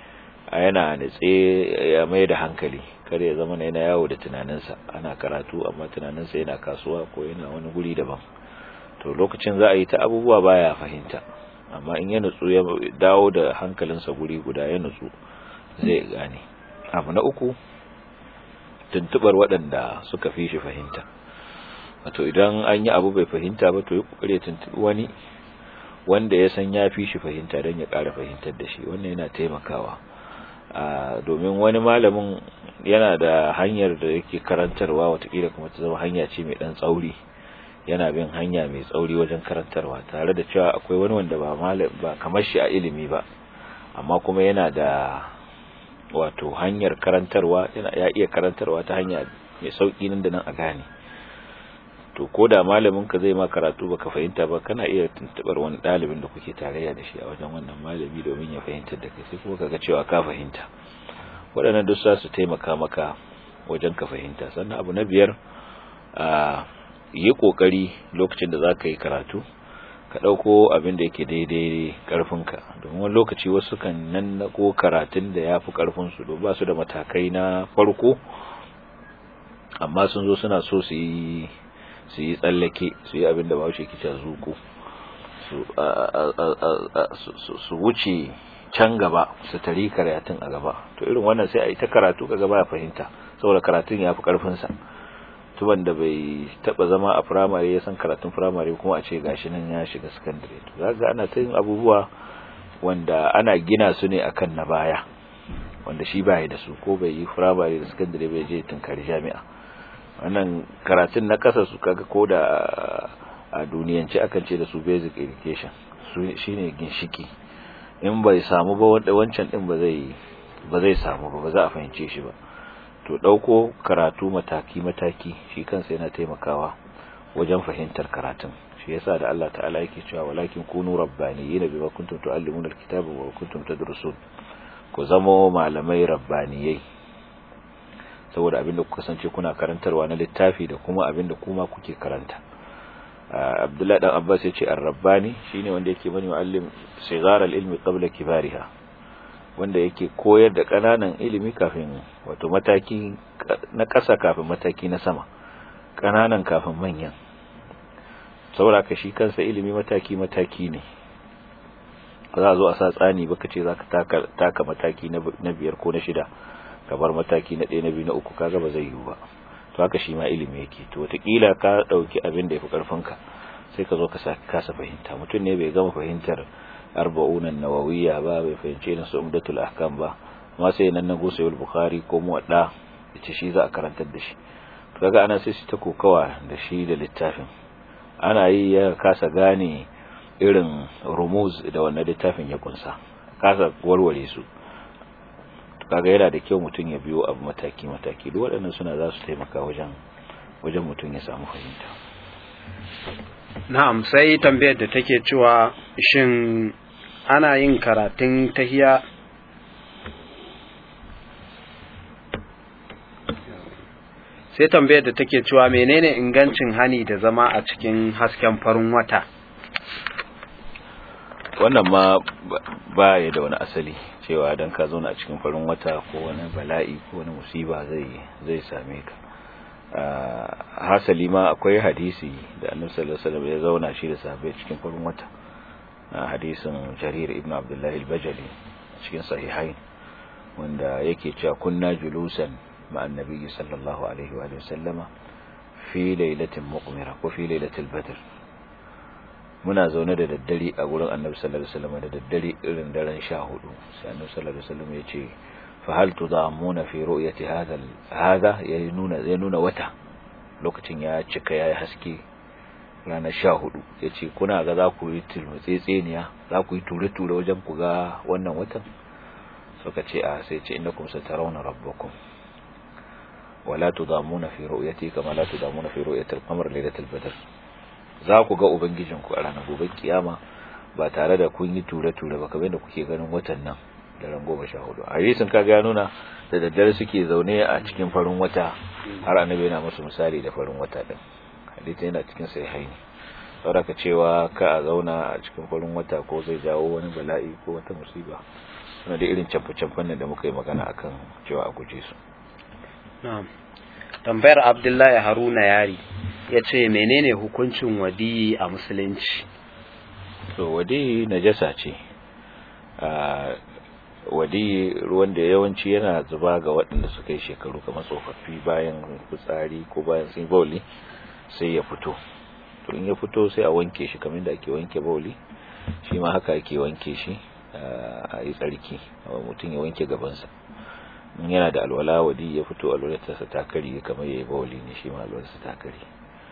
yana nitse ya mai da hankali kar ya zama yana yawo da tunaninsa ana karatu amma tunaninsa yana kasuwa ko yana wani guri daban to lokacin za a yi ta abubuwa baya fahimta amma in ya nutsu ya dawo da hankalinsa guri guda ya nutsu zai gane abu na uku tuntubar waɗanda suka fi shi fahimta wato idan an yi abu bai fahimta ba to ya kokare tuntubi wani wanda ya san ya fi shi fahimta don ya ƙara fahimtar da shi wannan yana taimakawa domin wani malamin yana da hanyar da yake karantarwa watakila kuma ta zama hanya ce mai ɗan tsauri yana bin hanya mai tsauri wajen karantarwa tare da cewa akwai wani wanda ba ba kamar shi a ilimi ba amma kuma yana da wato hanyar karantarwa yana ya iya karantarwa ta hanya mai sauki nan da nan a gane to ko da malamin ka zai ma karatu baka fahimta ba kana iya tuntubar wani dalibin da kuke tarayya da shi a wajen wannan malami domin ya fahimtar da kai sai kuma kaga cewa ka fahimta waɗannan duk za su taimaka maka wajen ka fahimta sannan abu na biyar a yi kokari lokacin da za ka yi karatu ka ɗauko abin da yake daidai ƙarfinka domin wani lokaci wasu kan nan na ko karatun da ya fi ƙarfinsu don ba su da matakai na farko amma sun zo suna so su yi su yi tsallake su yi abin da ba shi kica zuku su wuce can gaba su tari karatun a gaba to irin wannan sai a yi ta karatu ka gaba ya fahimta saboda karatun ya fi ƙarfinsa tuban da bai taba zama a firamare ya san karatun firamare kuma a ce gashi nan ya shiga sakandare to zaga ana ta yin abubuwa wanda ana gina su ne akan na baya wanda shi baya da su ko bai yi firamare da sakandare bai je tunkari jami'a wannan karatun na kasa su kaga ko da a duniyance akan ce da su basic education su shine ginshiki in bai samu ba wanda wancan din ba zai ba zai samu ba ba za a fahimce shi ba to dauko karatu mataki mataki shi kansa yana taimakawa wajen fahimtar karatun shi yasa da Allah ta'ala yake cewa walakin kunu rabbaniyina bima kuntum tuallimuna alkitaba wa kuntum tadrusun ku zama malamai rabbaniyai saboda abinda kuka kasance kuna karantarwa na littafi da kuma abinda kuma kuke karanta Abdullahi dan Abbas yace ar-rabbani shine wanda yake bani muallim sigar al-ilmi qabla kibariha wanda yake koyar da kananan ilimi kafin wato mataki na ƙasa kafin mataki na sama kananan kafin manyan saboda ka shi kansa ilimi mataki mataki ne za a zo a sa tsani baka ce za ka taka mataki na biyar ko na shida ka bar mataki na ɗaya na biyu na uku kaga ba zai yiwu ba to haka shi ma ilimi yake to wataƙila ka ɗauki abin da ya fi ƙarfinka sai ka zo ka kasa fahimta mutum ne bai gama fahimtar arba'unan nawawiyya ba bai fahimce na umdatul ahkam ba amma sai nan na gusa yul bukhari ko muwadda yace shi za a karantar da shi to kaga ana sai shi ta kokawa da shi da littafin ana yi ya kasa gane irin rumuz da wannan littafin ya kunsa kasa warware su kaga yana da kyau mutum ya biyo abu mataki mataki duk waɗannan suna za su taimaka wajen wajen mutum ya samu fahimta na'am sai tambayar da take cewa shin ana yin karatun tahiya sai tambayar da take cewa menene ingancin hani da zama a cikin hasken farin wata wannan ma ba ya da wani asali cewa dan ka zauna a cikin farin wata ko wani bala'i ko wani musiba zai zai same ka hasali ma akwai hadisi da annabi sallallahu alaihi wasallam ya zauna shi da sahabbai cikin farin wata hadisin jarir ibn abdullah al-bajali cikin sahihain wanda yake cewa kunna julusan مع النبي صلى الله عليه وآله وسلم في ليلة مقمرة وفي ليلة البدر muna zaune da daddare a gurin annabi sallallahu alaihi wasallam da daddare irin daren 14 sai annabi sallallahu alaihi wasallam ya ce fa hal tudamuna fi ru'yati hadha hadha ya nuna ya nuna wata lokacin ya cika yayi haske ranar 14 yace kuna ga za ku yi tilmutsetseniya za ku yi ture-ture wajen ku ga wannan watan suka ce a sai ce innakum satarawna rabbakum ولا تضامون في رؤيتي كما لا تضامون في رؤية القمر ليلة البدر za ku ga ubangijinku a ranar gobe kiyama ba tare da kun yi ture-ture ba kamar da kuke ganin watan nan da ran goma sha hudu hadisin kaga ya nuna da daddare suke zaune a cikin farin wata har annabi yana musu misali da farin wata din hadisin yana cikin sahihaini sauraka cewa ka a zauna a cikin farin wata ko zai jawo wani bala'i ko wata musiba suna da irin camfe-camfen da muka yi magana akan cewa a guje su tambayar abdullahi haruna yari ya ce menene hukuncin wadiyi a musulunci to wadiyi najasa ce wadi ruwan da yawanci yana zuba ga waɗanda suka yi shekaru kamar tsofaffi bayan fitsari ko bayan sun bauli sai ya fito to in ya fito sai a wanke shi kamar da ake wanke bauli shi ma haka ake wanke shi a yi tsarki mutum ya wanke gabansa in yana da alwala wadi ya fito alwalarsa ta kari kamar ya yi bauli ne shi ma alwalarsa ta kari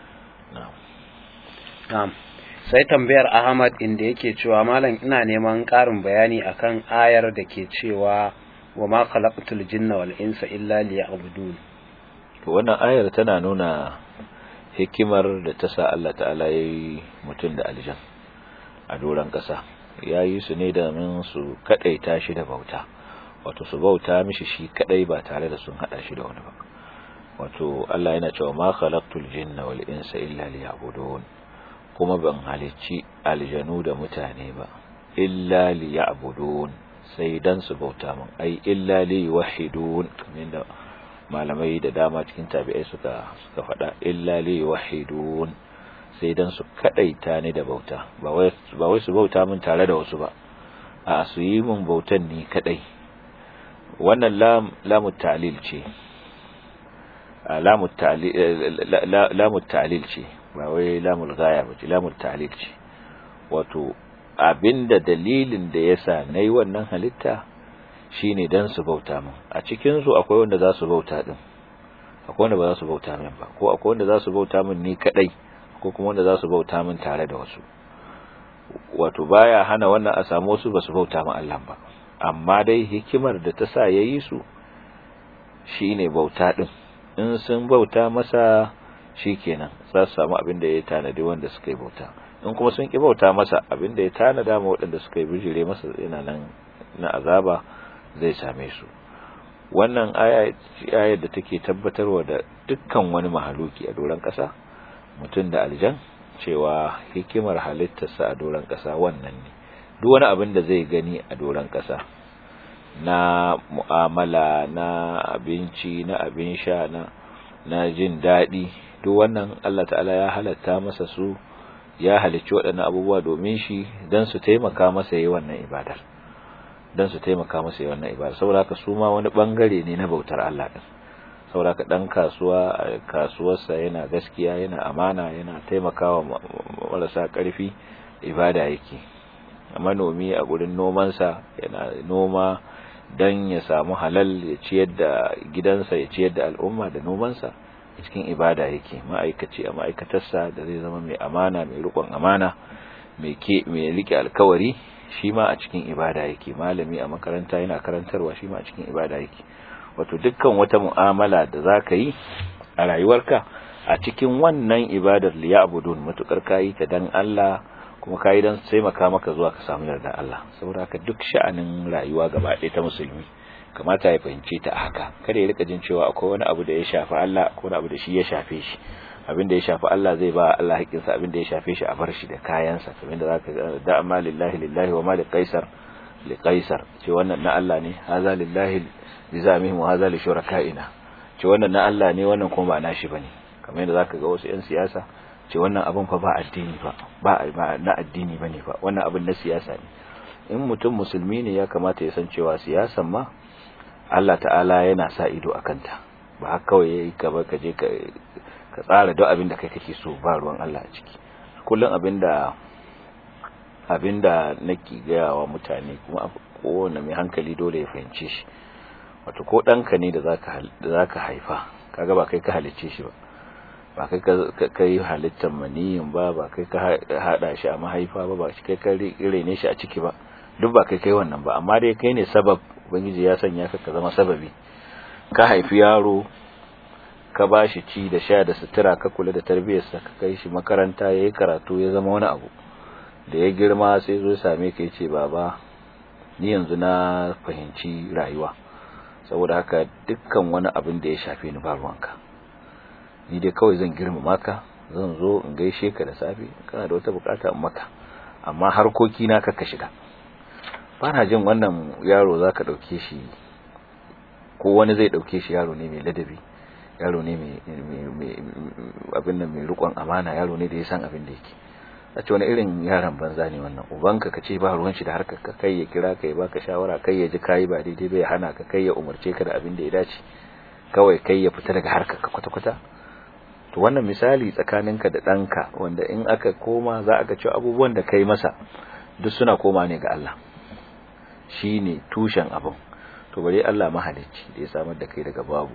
na'am sai tambayar Ahmad inda yake cewa malam ina neman ƙarin bayani akan ayar da ke cewa wa ma khalaqtul jinna wal insa illa liya'budun to wannan ayar tana nuna hikimar da ta sa Allah ta'ala yayi mutum da aljan a doran ƙasa yayi su ne da min su kadaita shi da bauta wato su bauta mishi shi kadai ba tare da sun hada shi da wani ba wato Allah yana cewa ma khalaqtul jinna wal insa illa liya'budun kuma ban halicci aljanu da mutane ba illa li ya'budun sai dan su bauta min ai illa li yuwahhidun kamar da malamai da dama cikin tabi'ai suka suka faɗa illa li yuwahhidun sai dan su kadaita ni da bauta ba wai ba wai su bauta min tare da wasu ba a su yi min bautan ni kadai wannan lam lamu ta'lil ce lamu ta'lil lamu ta'lil ce ba wai lamul gaya ba ce lamul ta'lil ce wato abinda dalilin da yasa nayi wannan halitta shine dan su bauta min a cikin su akwai wanda za su bauta din akwai wanda ba za su bauta min ba ko akwai wanda za su bauta min ni kadai ko kuma wanda za su bauta min tare da wasu wato baya hana wannan a samu wasu ba su bauta min Allah ba amma dai hikimar da ta sa yayi su shine bauta din in sun bauta masa shikenan za su samu abin da ya tanadi wanda suka yi bauta in kuma sun ki bauta masa abin da ya tanada ma waɗanda suka yi bijire masa yana nan na azaba zai same su wannan aya da take tabbatarwa da dukkan wani mahaluki a doron ƙasa mutum da aljan cewa hikimar halittarsa a doron ƙasa wannan ne duk wani abin da zai gani a doron ƙasa na mu'amala na abinci na abin sha na na jin daɗi duk wannan Allah ta'ala ya halatta masa su ya halicci waɗannan abubuwa domin shi don su taimaka masa yi wannan ibadar don su taimaka masa yi wannan ibadar saboda haka su ma wani bangare ne na bautar Allah din saboda haka dan kasuwa kasuwarsa yana gaskiya yana amana yana taimakawa marasa ƙarfi ibada yake manomi a gurin nomansa yana noma dan ya samu halal ya ciyar da gidansa ya ciyar da al'umma da nomansa cikin ibada yake ma'aikaci a ma'aikatarsa da zai zama mai amana mai rikon amana mai ke mai rike alkawari shi ma a cikin ibada yake malami a makaranta yana karantarwa shi ma a cikin ibada yake wato dukkan wata mu'amala da zaka yi a rayuwarka a cikin wannan ibadar liya'budun matukar kayi ta dan Allah kuma kayi dan taimaka maka zuwa ka samu yarda Allah saboda haka duk sha'anin rayuwa gaba ɗaya ta musulmi kamata ya fahimce ta haka kada ya rika jin cewa akwai wani abu da ya shafi Allah ko wani abu da shi ya shafe shi abin da ya shafi Allah zai ba Allah haƙƙinsa abin da ya shafe shi a bar shi da kayansa kamar da zaka ga da amma lillahi lillahi wa ma li qaisar li qaisar ce wannan na Allah ne haza lillahi li zamihim wa haza li shurakaina ce wannan na Allah ne wannan kuma ba nashi bane kamar yadda zaka ga wasu yan siyasa ce wannan abin fa ba addini ba ba na addini bane ba wannan abin na siyasa ne in mutum musulmi ne ya kamata ya san cewa siyasan ma Allah ta'ala yana sa ido a kanta ba haka kawai yayi ka ba ka je ka ka tsara duk abin da kai kake so ba ruwan Allah a ciki kullum abinda abinda nake gaya wa mutane kuma kowane mai hankali dole ya fahimce shi wato ko ɗanka ne da zaka da zaka haifa kaga ba kai ka halicce shi ba ba kai ka kai halittar maniyin ba ba kai ka hada shi a mahaifa ba ba kai ka rene shi a ciki ba duk ba kai kai wannan ba amma dai kai ne sabab ubangiji ya sanya ka ka zama sababi ka haifi yaro ka ba shi ci da sha da sutura ka kula da tarbiyyarsa ka kai shi makaranta ya yi karatu ya zama wani abu da ya girma sai zo same ka ya ce baba ni yanzu na fahimci rayuwa saboda haka dukkan wani abin da ya shafe ni ba ruwanka ni dai kawai zan girmama ka zan zo in gaishe ka da safe kana da wata bukata in maka amma harkoki na ka shiga bana jin wannan yaro zaka dauke shi ko wani zai dauke shi yaro ne mai ladabi yaro ne mai abin nan mai rikon amana yaro ne da ya san abin da yake a ce wani irin yaron banza ne wannan ubanka ka ce ba ruwan shi da harkar ka kai ya kira ka ya baka shawara kai ya ji kayi ba daidai bai hana ka kai ya umarce ka da abin da ya dace kawai kai ya fita daga harkar ka kwata-kwata to wannan misali tsakaninka da ɗanka wanda in aka koma za a ga cewa abubuwan da kai masa duk suna koma ne ga Allah shine tushen abin to bare Allah mahalicci da ya samar da kai daga babu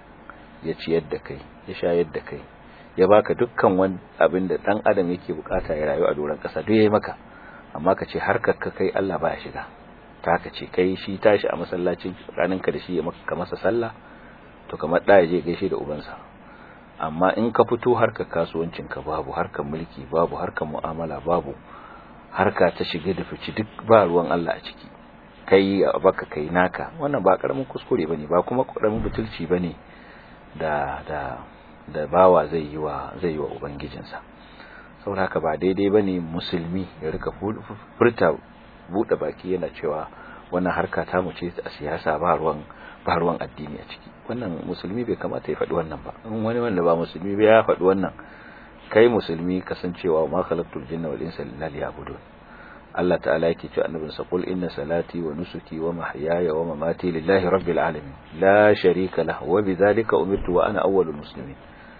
ya ciyar da kai ya shayar da kai ya baka dukkan wani abin da dan adam yake bukata ya rayu a doron kasa duk yayi maka amma ka ce harkar ka kai Allah baya shiga ta haka ce kai shi tashi a masallacin tsakaninka da shi ya maka masa sallah to kamar da ya je gaishe da ubansa amma in ka fito harkar kasuwancin ka babu harkar mulki babu harkar mu'amala babu harka ta shiga da fici duk ba ruwan Allah a ciki kai baka kai naka wannan ba karamin kuskure bane ba kuma karamin butulci bane da da da bawa zai yi wa zai yi wa ubangijinsa saboda haka ba daidai bane musulmi ya rika furta bude baki yana cewa wannan harka ta mu ce a siyasa ba ruwan ba ruwan addini a ciki wannan musulmi bai kamata ya faɗi wannan ba in wani wanda ba musulmi ba ya faɗi wannan kai musulmi kasancewa ma khalaqtul jinna wal insa illa liya'budun Allah ta'ala yake cewa annabin sa qul inna salati wa nusuki wa mahyaya wa mamati lillahi rabbil alamin la sharika lahu wa bidhalika umirtu wa ana awwalul muslimin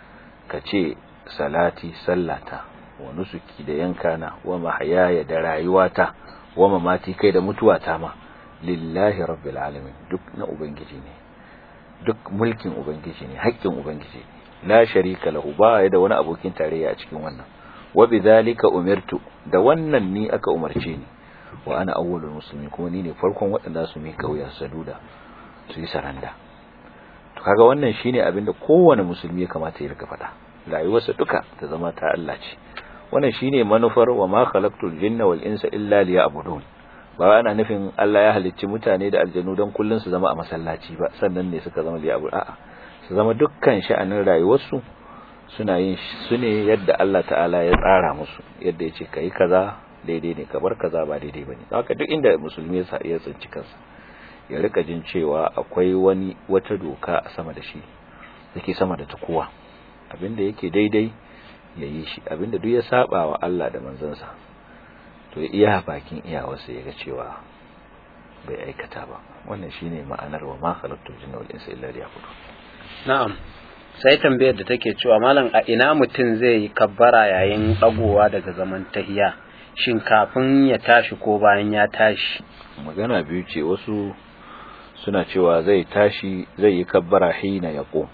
kace salati sallata wa nusuki da yankana wa mahyaya da rayuwata wa mamati kai da mutuwata ma lillahi rabbil alamin duk na ubangiji ne duk mulkin ubangiji ne haƙƙin ubangiji ne la sharika lahu ba ya da wani abokin tarayya a cikin wannan wa bidhalika umirtu da wannan ni aka umarce ni wa ana awwalul muslimin kuma ni ne farkon waɗanda su mika wuya saduda su yi saranda to kaga wannan shine abin da kowane musulmi ya kamata ya rika faɗa rayuwarsa duka ta zama ta Allah ce wannan shine manufar wa ma khalaqtul jinna wal insa illa liya'budun ba ana nufin Allah ya halicci mutane da aljanu don kullun su zama a masallaci ba sannan ne suka zama liya'budun a'a su zama dukkan sha'anin rayuwarsu suna yin su ne yadda Allah ta'ala ya tsara musu yadda ya ce ka yi kaza daidai ne ka bar kaza ba daidai ba ne haka duk inda musulmi ya tsinci kansa ya rika jin cewa akwai wani wata doka a sama da shi yake sama da ta kowa abinda yake daidai ya yi shi abinda duk ya saba wa Allah da manzansa to iya bakin iyawarsa ya ga cewa bai aikata ba wannan shine ma'anar wa ma khalaqtul jinna wal insa illa liya'budun na'am sai tambayar da take cewa malam a ina mutum zai yi kabbara yayin dagowa daga zaman tahiya shin kafin ya tashi ko bayan ya tashi magana biyu ce wasu suna cewa zai tashi zai yi kabbara hina ya qum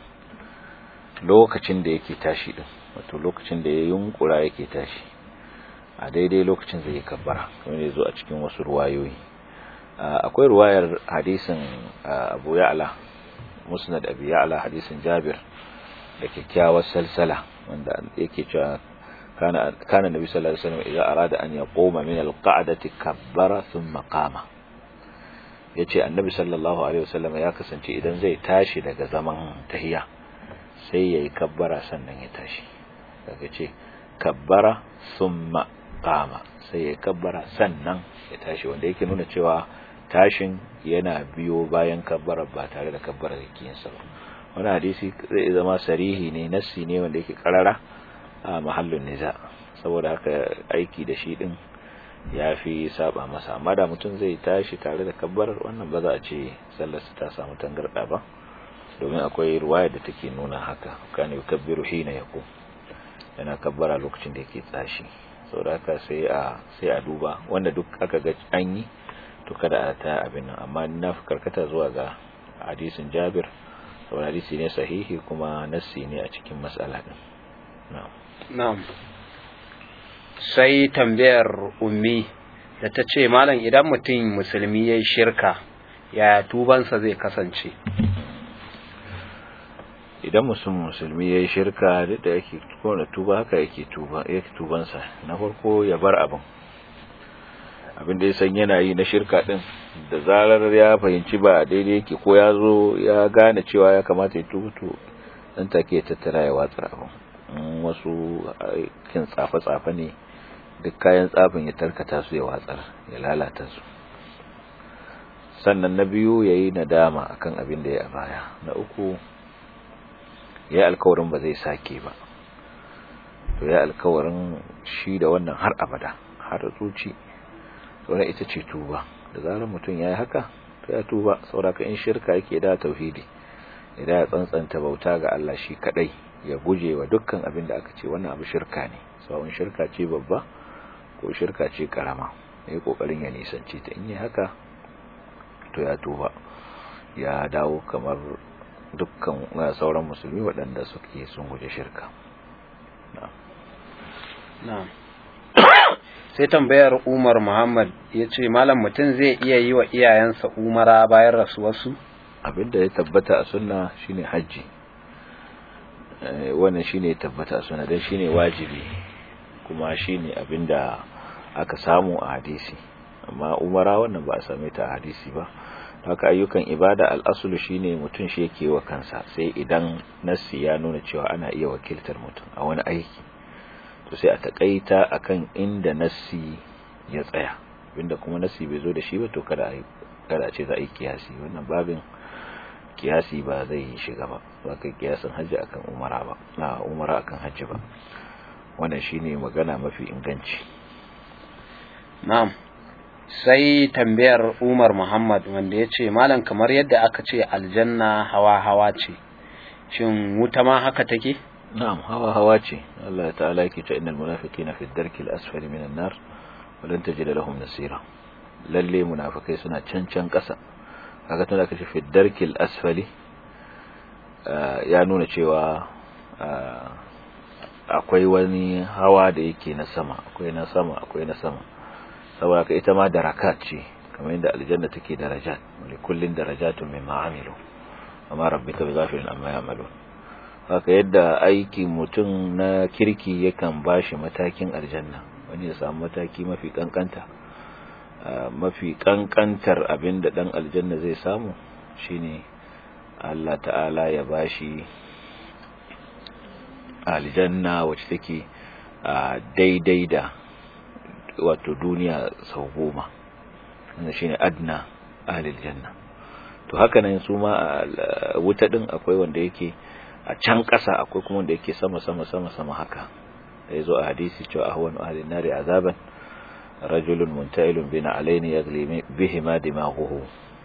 lokacin da yake tashi din wato lokacin da ya yunkura yake tashi a daidai lokacin zai yi kabbara wanda zo a cikin wasu ruwayoyi akwai ruwayar hadisin Abu Ya'la musnad abi ya'la hadisin jabir da kyakkyawar salsala wanda yake cewa kana kana nabi sallallahu alaihi wasallam idan arada an yaquma min alqa'dati kabbara thumma qama yace annabi sallallahu alaihi wasallam ya kasance idan zai tashi daga zaman tahiya sai yayi kabbara sannan ya tashi daga ce kabbara thumma qama sai yayi kabbara sannan ya tashi wanda yake nuna cewa tashin yana biyo bayan kabbarar ba tare da kabbarar yakinsa ba wani hadisi zai zama sarihi ne nassi ne wanda yake karara a mahallin niza saboda haka aiki da shi din ya fi saba masa amma da mutum zai tashi tare da kabbarar wannan ba za a ce sallarsa ta samu tangarda ba domin akwai ruwaya da take nuna haka kana yukabbiru hina yaqum yana kabbara lokacin da yake tsashi saboda haka sai a sai a duba wanda duk aka ga an yi to kada a ta abin nan amma na fi karkata zuwa ga hadisin Jabir saboda hadisi ne sahihi kuma nassi ne a cikin mas'ala din na'am na'am sai tambayar ummi da ta ce malam idan mutum musulmi yayi shirka yaya tubansa zai kasance idan musulmi musulmi yayi shirka da yake kona tuba haka yake tuba yake tubansa na farko ya bar abin abin da ya san yana yi na shirka din da zarar ya fahimci ba daidai yake ko ya zo ya gane cewa ya kamata ya tuba to dan take ya tattara ya watsar abin wasu kin tsafe-tsafe ne duk kayan tsafin ya tarkata su ya watsar ya lalata su sannan na biyu ya yi nadama akan abin da ya a baya na uku ya yi alkawarin ba zai sake ba to ya alkawarin shi da wannan har abada har zuci sauran ita ce tuba da zarar mutum ya yi haka to ya tuba sauraka in shirka yake da tauhidi idan ya tsantsanta bauta ga Allah shi kadai ya guje wa dukkan abin da aka ce wannan abu shirka ne sawun shirka ce babba ko shirka ce karama ya kokarin ya nisanci ta in yi haka to ya tuba ya dawo kamar dukkan sauran musulmi waɗanda suke sun guje shirka na'am sai tambayar Umar Muhammad ya ce malam mutum zai iya yi wa iyayensa umara bayan rasuwarsu abinda ya tabbata a sunna shine hajji wannan shine ya tabbata a sunna dan shine wajibi kuma shine abinda aka samu a hadisi amma umara wannan ba a same ta a hadisi ba haka ayyukan ibada al'asulu shine mutum shi yake wa kansa sai idan nassi ya nuna cewa ana iya wakiltar mutum a wani aiki to sai a takaita akan inda nassi ya tsaya inda kuma nassi bai zo da shi ba to kada a kada ce za a yi kiyasi wannan babin kiyasi ba zai shiga ba ba kai kiyasin hajji akan umara ba na umara akan hajji ba wannan shine magana mafi inganci na'am sai tambayar Umar Muhammad wanda ya ce malam kamar yadda aka ce aljanna hawa-hawa ce shin wuta ma haka take na'am hawa-hawa ce Allah ta'ala yake ta innal munafiqina fi ad-darki al-asfali minan nar wa lan tajid lahum nasira lalle munafikai suna cancan kasa kaga tunda kace fi ad-darki al-asfali ya nuna cewa akwai wani hawa da yake na sama akwai na sama akwai na sama saboda ka ita ma darakat ce kamar yadda aljanna take darajat li kullin darajatun mimma amilu amma rabbika bighafilin amma ya'malun haka yadda aikin mutum na kirki yakan bashi matakin aljanna wani ya samu mataki mafi kankanta mafi kankantar abinda dan aljanna zai samu shine Allah ta'ala ya bashi aljanna wacce take daidai da wato duniya sau goma wanda shine adna ahlil janna to haka nan su ma wuta din akwai wanda yake a can ƙasa akwai kuma wanda yake sama sama sama sama haka da yazo a hadisi cewa ahwanu ahlin nari azaban rajulun muntailun bina alaini yagli bihi ma dimaghuhu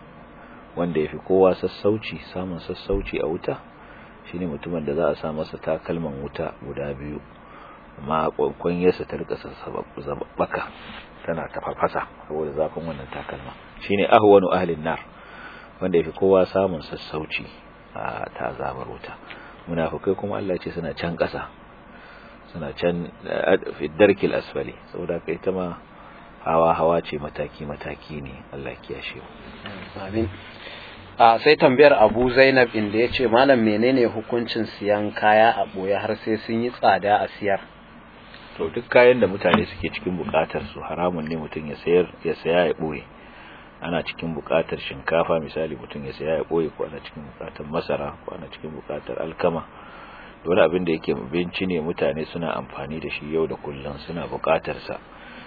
wanda yafi kowa sassauci samun sassauci a wuta shine mutumin da za a sa masa takalman wuta guda biyu amma kwankwan yasa ta rika sababbaka tana tafafasa saboda zafin wannan takalma shine ahwanu ahlin nar wanda yafi kowa samun sassauci a ta azabar wuta munafikai kuma Allah ya ce suna can ƙasa suna can fi darkil asfali saboda kai ta ma hawa hawa ce mataki mataki ne Allah ya kiyashe mu amin a sai tambayar Abu Zainab inda yace malam menene hukuncin siyan kaya a boye har sai sun yi tsada a siyar to duk kayan da mutane suke cikin bukatar su haramun ne mutum ya sayar ya saya ya boye ana cikin bukatar shinkafa misali mutum ya saya ya boye ko ana cikin bukatar masara ko ana cikin bukatar alkama wani abin da yake binci ne mutane suna amfani da shi yau da kullum suna bukatar sa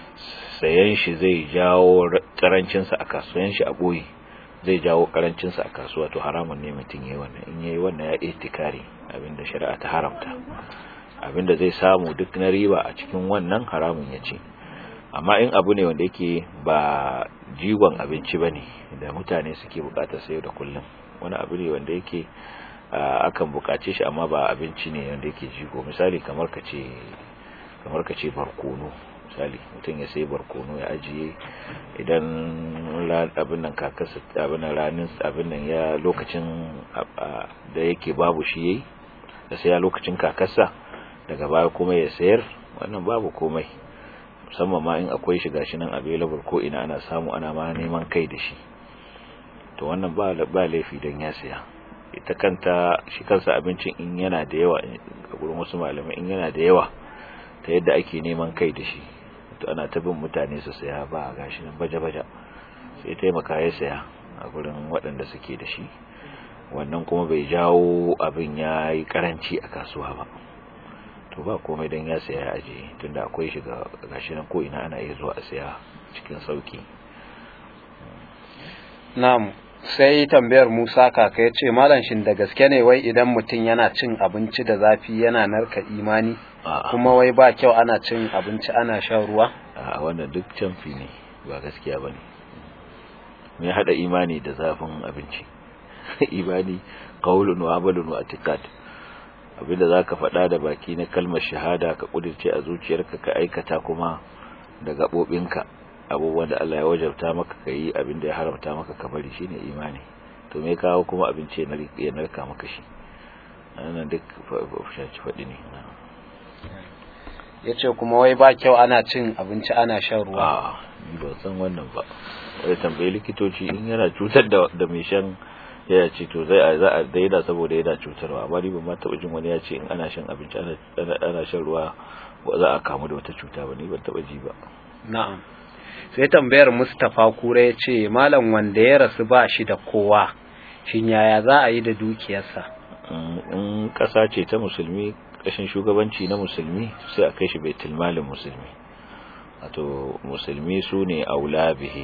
sayan shi zai jawo karancin sa a kasuwan shi a boye zai jawo karancin sa a kasuwa to haramun ne mutum yayi wannan in yayi wannan ya ihtikari abinda shari'a ta haramta abinda zai samu duk na riba a cikin wannan haramun ya ce amma in abu ne wanda yake ba jigon abinci ba ne da mutane suke bukatar sayo da kullum wani abu ne wanda yake akan bukace shi amma ba abinci ne wanda yake jigo misali kamar ka ce kamar ka ce barkono misali mutum ya sai barkono ya ajiye idan abin nan kakarsa abin nan ranin abin nan ya lokacin da yake babu shi yayi da sai ya lokacin kakarsa daga baya kuma ya sayar wannan babu komai musamman ma in akwai shi gashi nan available ko ina ana samu ana ma neman kai da shi to wannan ba ba laifi dan ya saya ita kanta shi kansa abincin in yana da yawa a gurin wasu malamai in yana da yawa ta yadda ake neman kai da shi to ana ta bin mutane su saya ba gashi nan baje-baje sai taimaka ya saya a gurin waɗanda suke da shi wannan kuma bai jawo abin ya yi karanci a kasuwa ba to ba komai dan ya saya ya aje tunda akwai shi ga gashi nan ko ina ana iya zuwa a saya cikin sauki na'am sai tambayar Musa kaka ya ce malam shin da gaske ne wai idan mutum yana cin abinci da zafi yana narka imani kuma wai ba kyau ana cin abinci ana shan ruwa a wannan duk canfi ne ba gaskiya bane me hada imani da zafin abinci imani qaulun wa amalun wa i'tiqad abinda zaka faɗa da baki na kalmar shahada ka kudirce a zuciyarka ka aikata kuma da gabobinka abubuwan da Allah ya wajabta maka kai abinda ya haramta maka ka bari shine imani to me kawo kuma abinci ya narka maka shi ana duk shaci faɗi ne yace kuma wai ba kyau ana cin abinci ana shan ruwa a ni ba san wannan ba wai tambayi likitoci in yana cutar da da mai shan ya ce to zai za a daina saboda yana cutarwa amma ni ban ma taɓa jin wani ya ce in ana shan abinci ana ana shan ruwa ba za a kamu da wata cuta ba ni ban taɓa ji ba na'am sai tambayar Mustapha Kura ya ce malam wanda ya rasu ba shi da kowa shin yaya za a yi da dukiyarsa in ƙasa ce ta musulmi ƙashin shugabanci na musulmi sai a kai shi baitul malin musulmi wato musulmi su ne aula bihi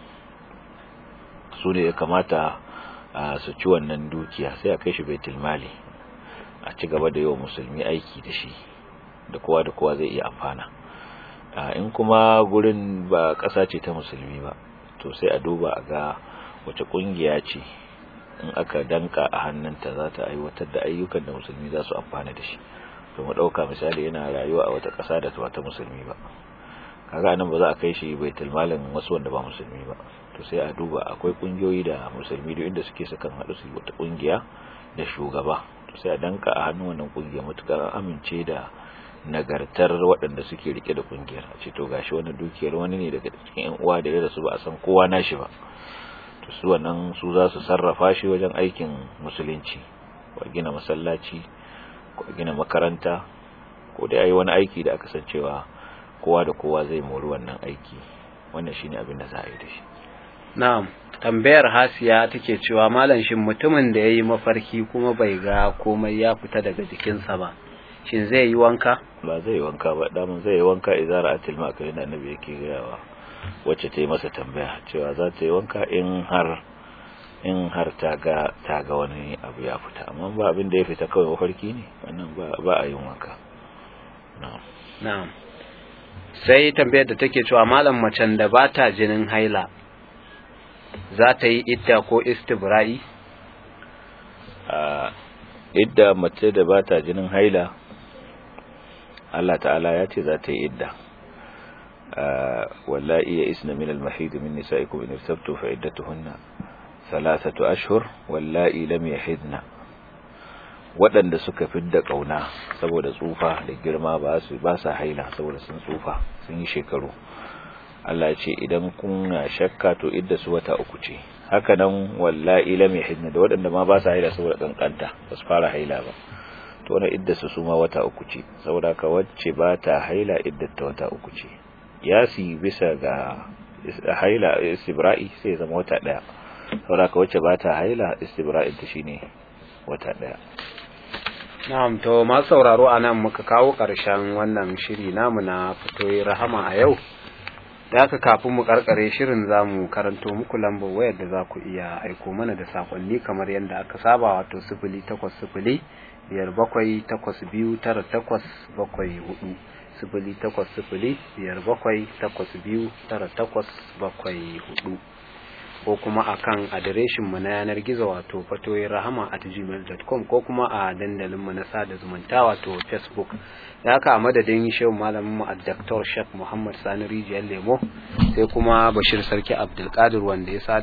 su ne ya kamata su ci wannan dukiya sai a kai shi baitul mali a ci gaba da yawa musulmi aiki da shi da kowa da kowa zai iya amfana in kuma gurin ba ƙasa ce ta musulmi ba to sai a duba a ga wace ƙungiya ce in aka danka a hannunta za ta aiwatar da ayyukan da musulmi za su amfana da shi to mu ɗauka misali yana rayuwa a wata ƙasa da ba ta musulmi ba kaga nan ba za a kai shi baitul malin wasu wanda ba musulmi ba to sai a duba akwai ƙungiyoyi da musulmi duk inda suke sukan haɗu su wata ƙungiya da shugaba to sai a danka a hannun wannan ƙungiya mutukar amince da nagartar waɗanda suke rike da kungiyar a ce to gashi wannan dukiyar wani ne daga cikin yan uwa da ya rasu ba a san kowa nashi ba to su wannan su za su sarrafa shi wajen aikin musulunci ko gina masallaci ko gina makaranta ko dai ayi wani aiki da aka san cewa kowa da kowa zai mori wannan aiki wannan shine abin da za a yi da shi na'am tambayar hasiya take cewa malam shin mutumin da yayi mafarki kuma bai ga komai ya fita daga jikinsa ba shin zai yi wanka ba zai yi wanka ba damun zai yi wanka idan ra'atil ma'akalin da annabi yake gayawa wacce ta yi masa tambaya cewa za ta yi wanka in har in har ta ga ta ga wani abu ya fita amma ba abin da ya fita kawai mafarki ne wannan ba ba a yin wanka na'am na'am sai tambayar da take cewa malam macen da ba ta jinin haila za ta yi idda ko istibra'i a idda mace da ba ta jinin haila Allah ta'ala ya ce za ta yi idda wallahi ya isna min al-mahid min nisa'ikum in irtabtu fa iddatuhunna thalathatu ashhur wallahi lam yahidna waɗanda suka fidda kauna saboda tsufa da girma ba su ba sa haila saboda sun tsufa sun yi shekaru Allah ya ce idan kuna shakka to idda su wata uku ce haka nan wallahi lam yahidna da waɗanda ma ba sa haila saboda kankanta ba su fara haila ba to wannan idda su suma wata uku ce saboda ka wacce ba ta haila iddar ta wata uku ce yasi bisa ga haila istibra'i sai zama wata daya saboda ka wacce ba ta haila istibra'in ta shine wata daya na'am to ma sauraro anan muka kawo karshen wannan shiri namu na fitoyi rahama a yau da haka kafin mu karkare shirin za mu karanto muku lambar wayar da za ku iya aiko mana da sakonni kamar yadda aka saba wato sifili takwas sifili biyar bakwai takwas biyu tara takwas bakwai hudu sifili takwas sifili biyar bakwai takwas biyu tara takwas bakwai hudu ko kuma akan adireshin mu na yanar gizo wato fatoyin rahama at gmail.com ko kuma a dandalin mu na sada zumunta wato facebook da haka a madadin shehu malamin mu a Dr. Sheikh Muhammad Sani Rijiyar Lemo sai kuma Bashir Sarki Abdulkadir wanda ya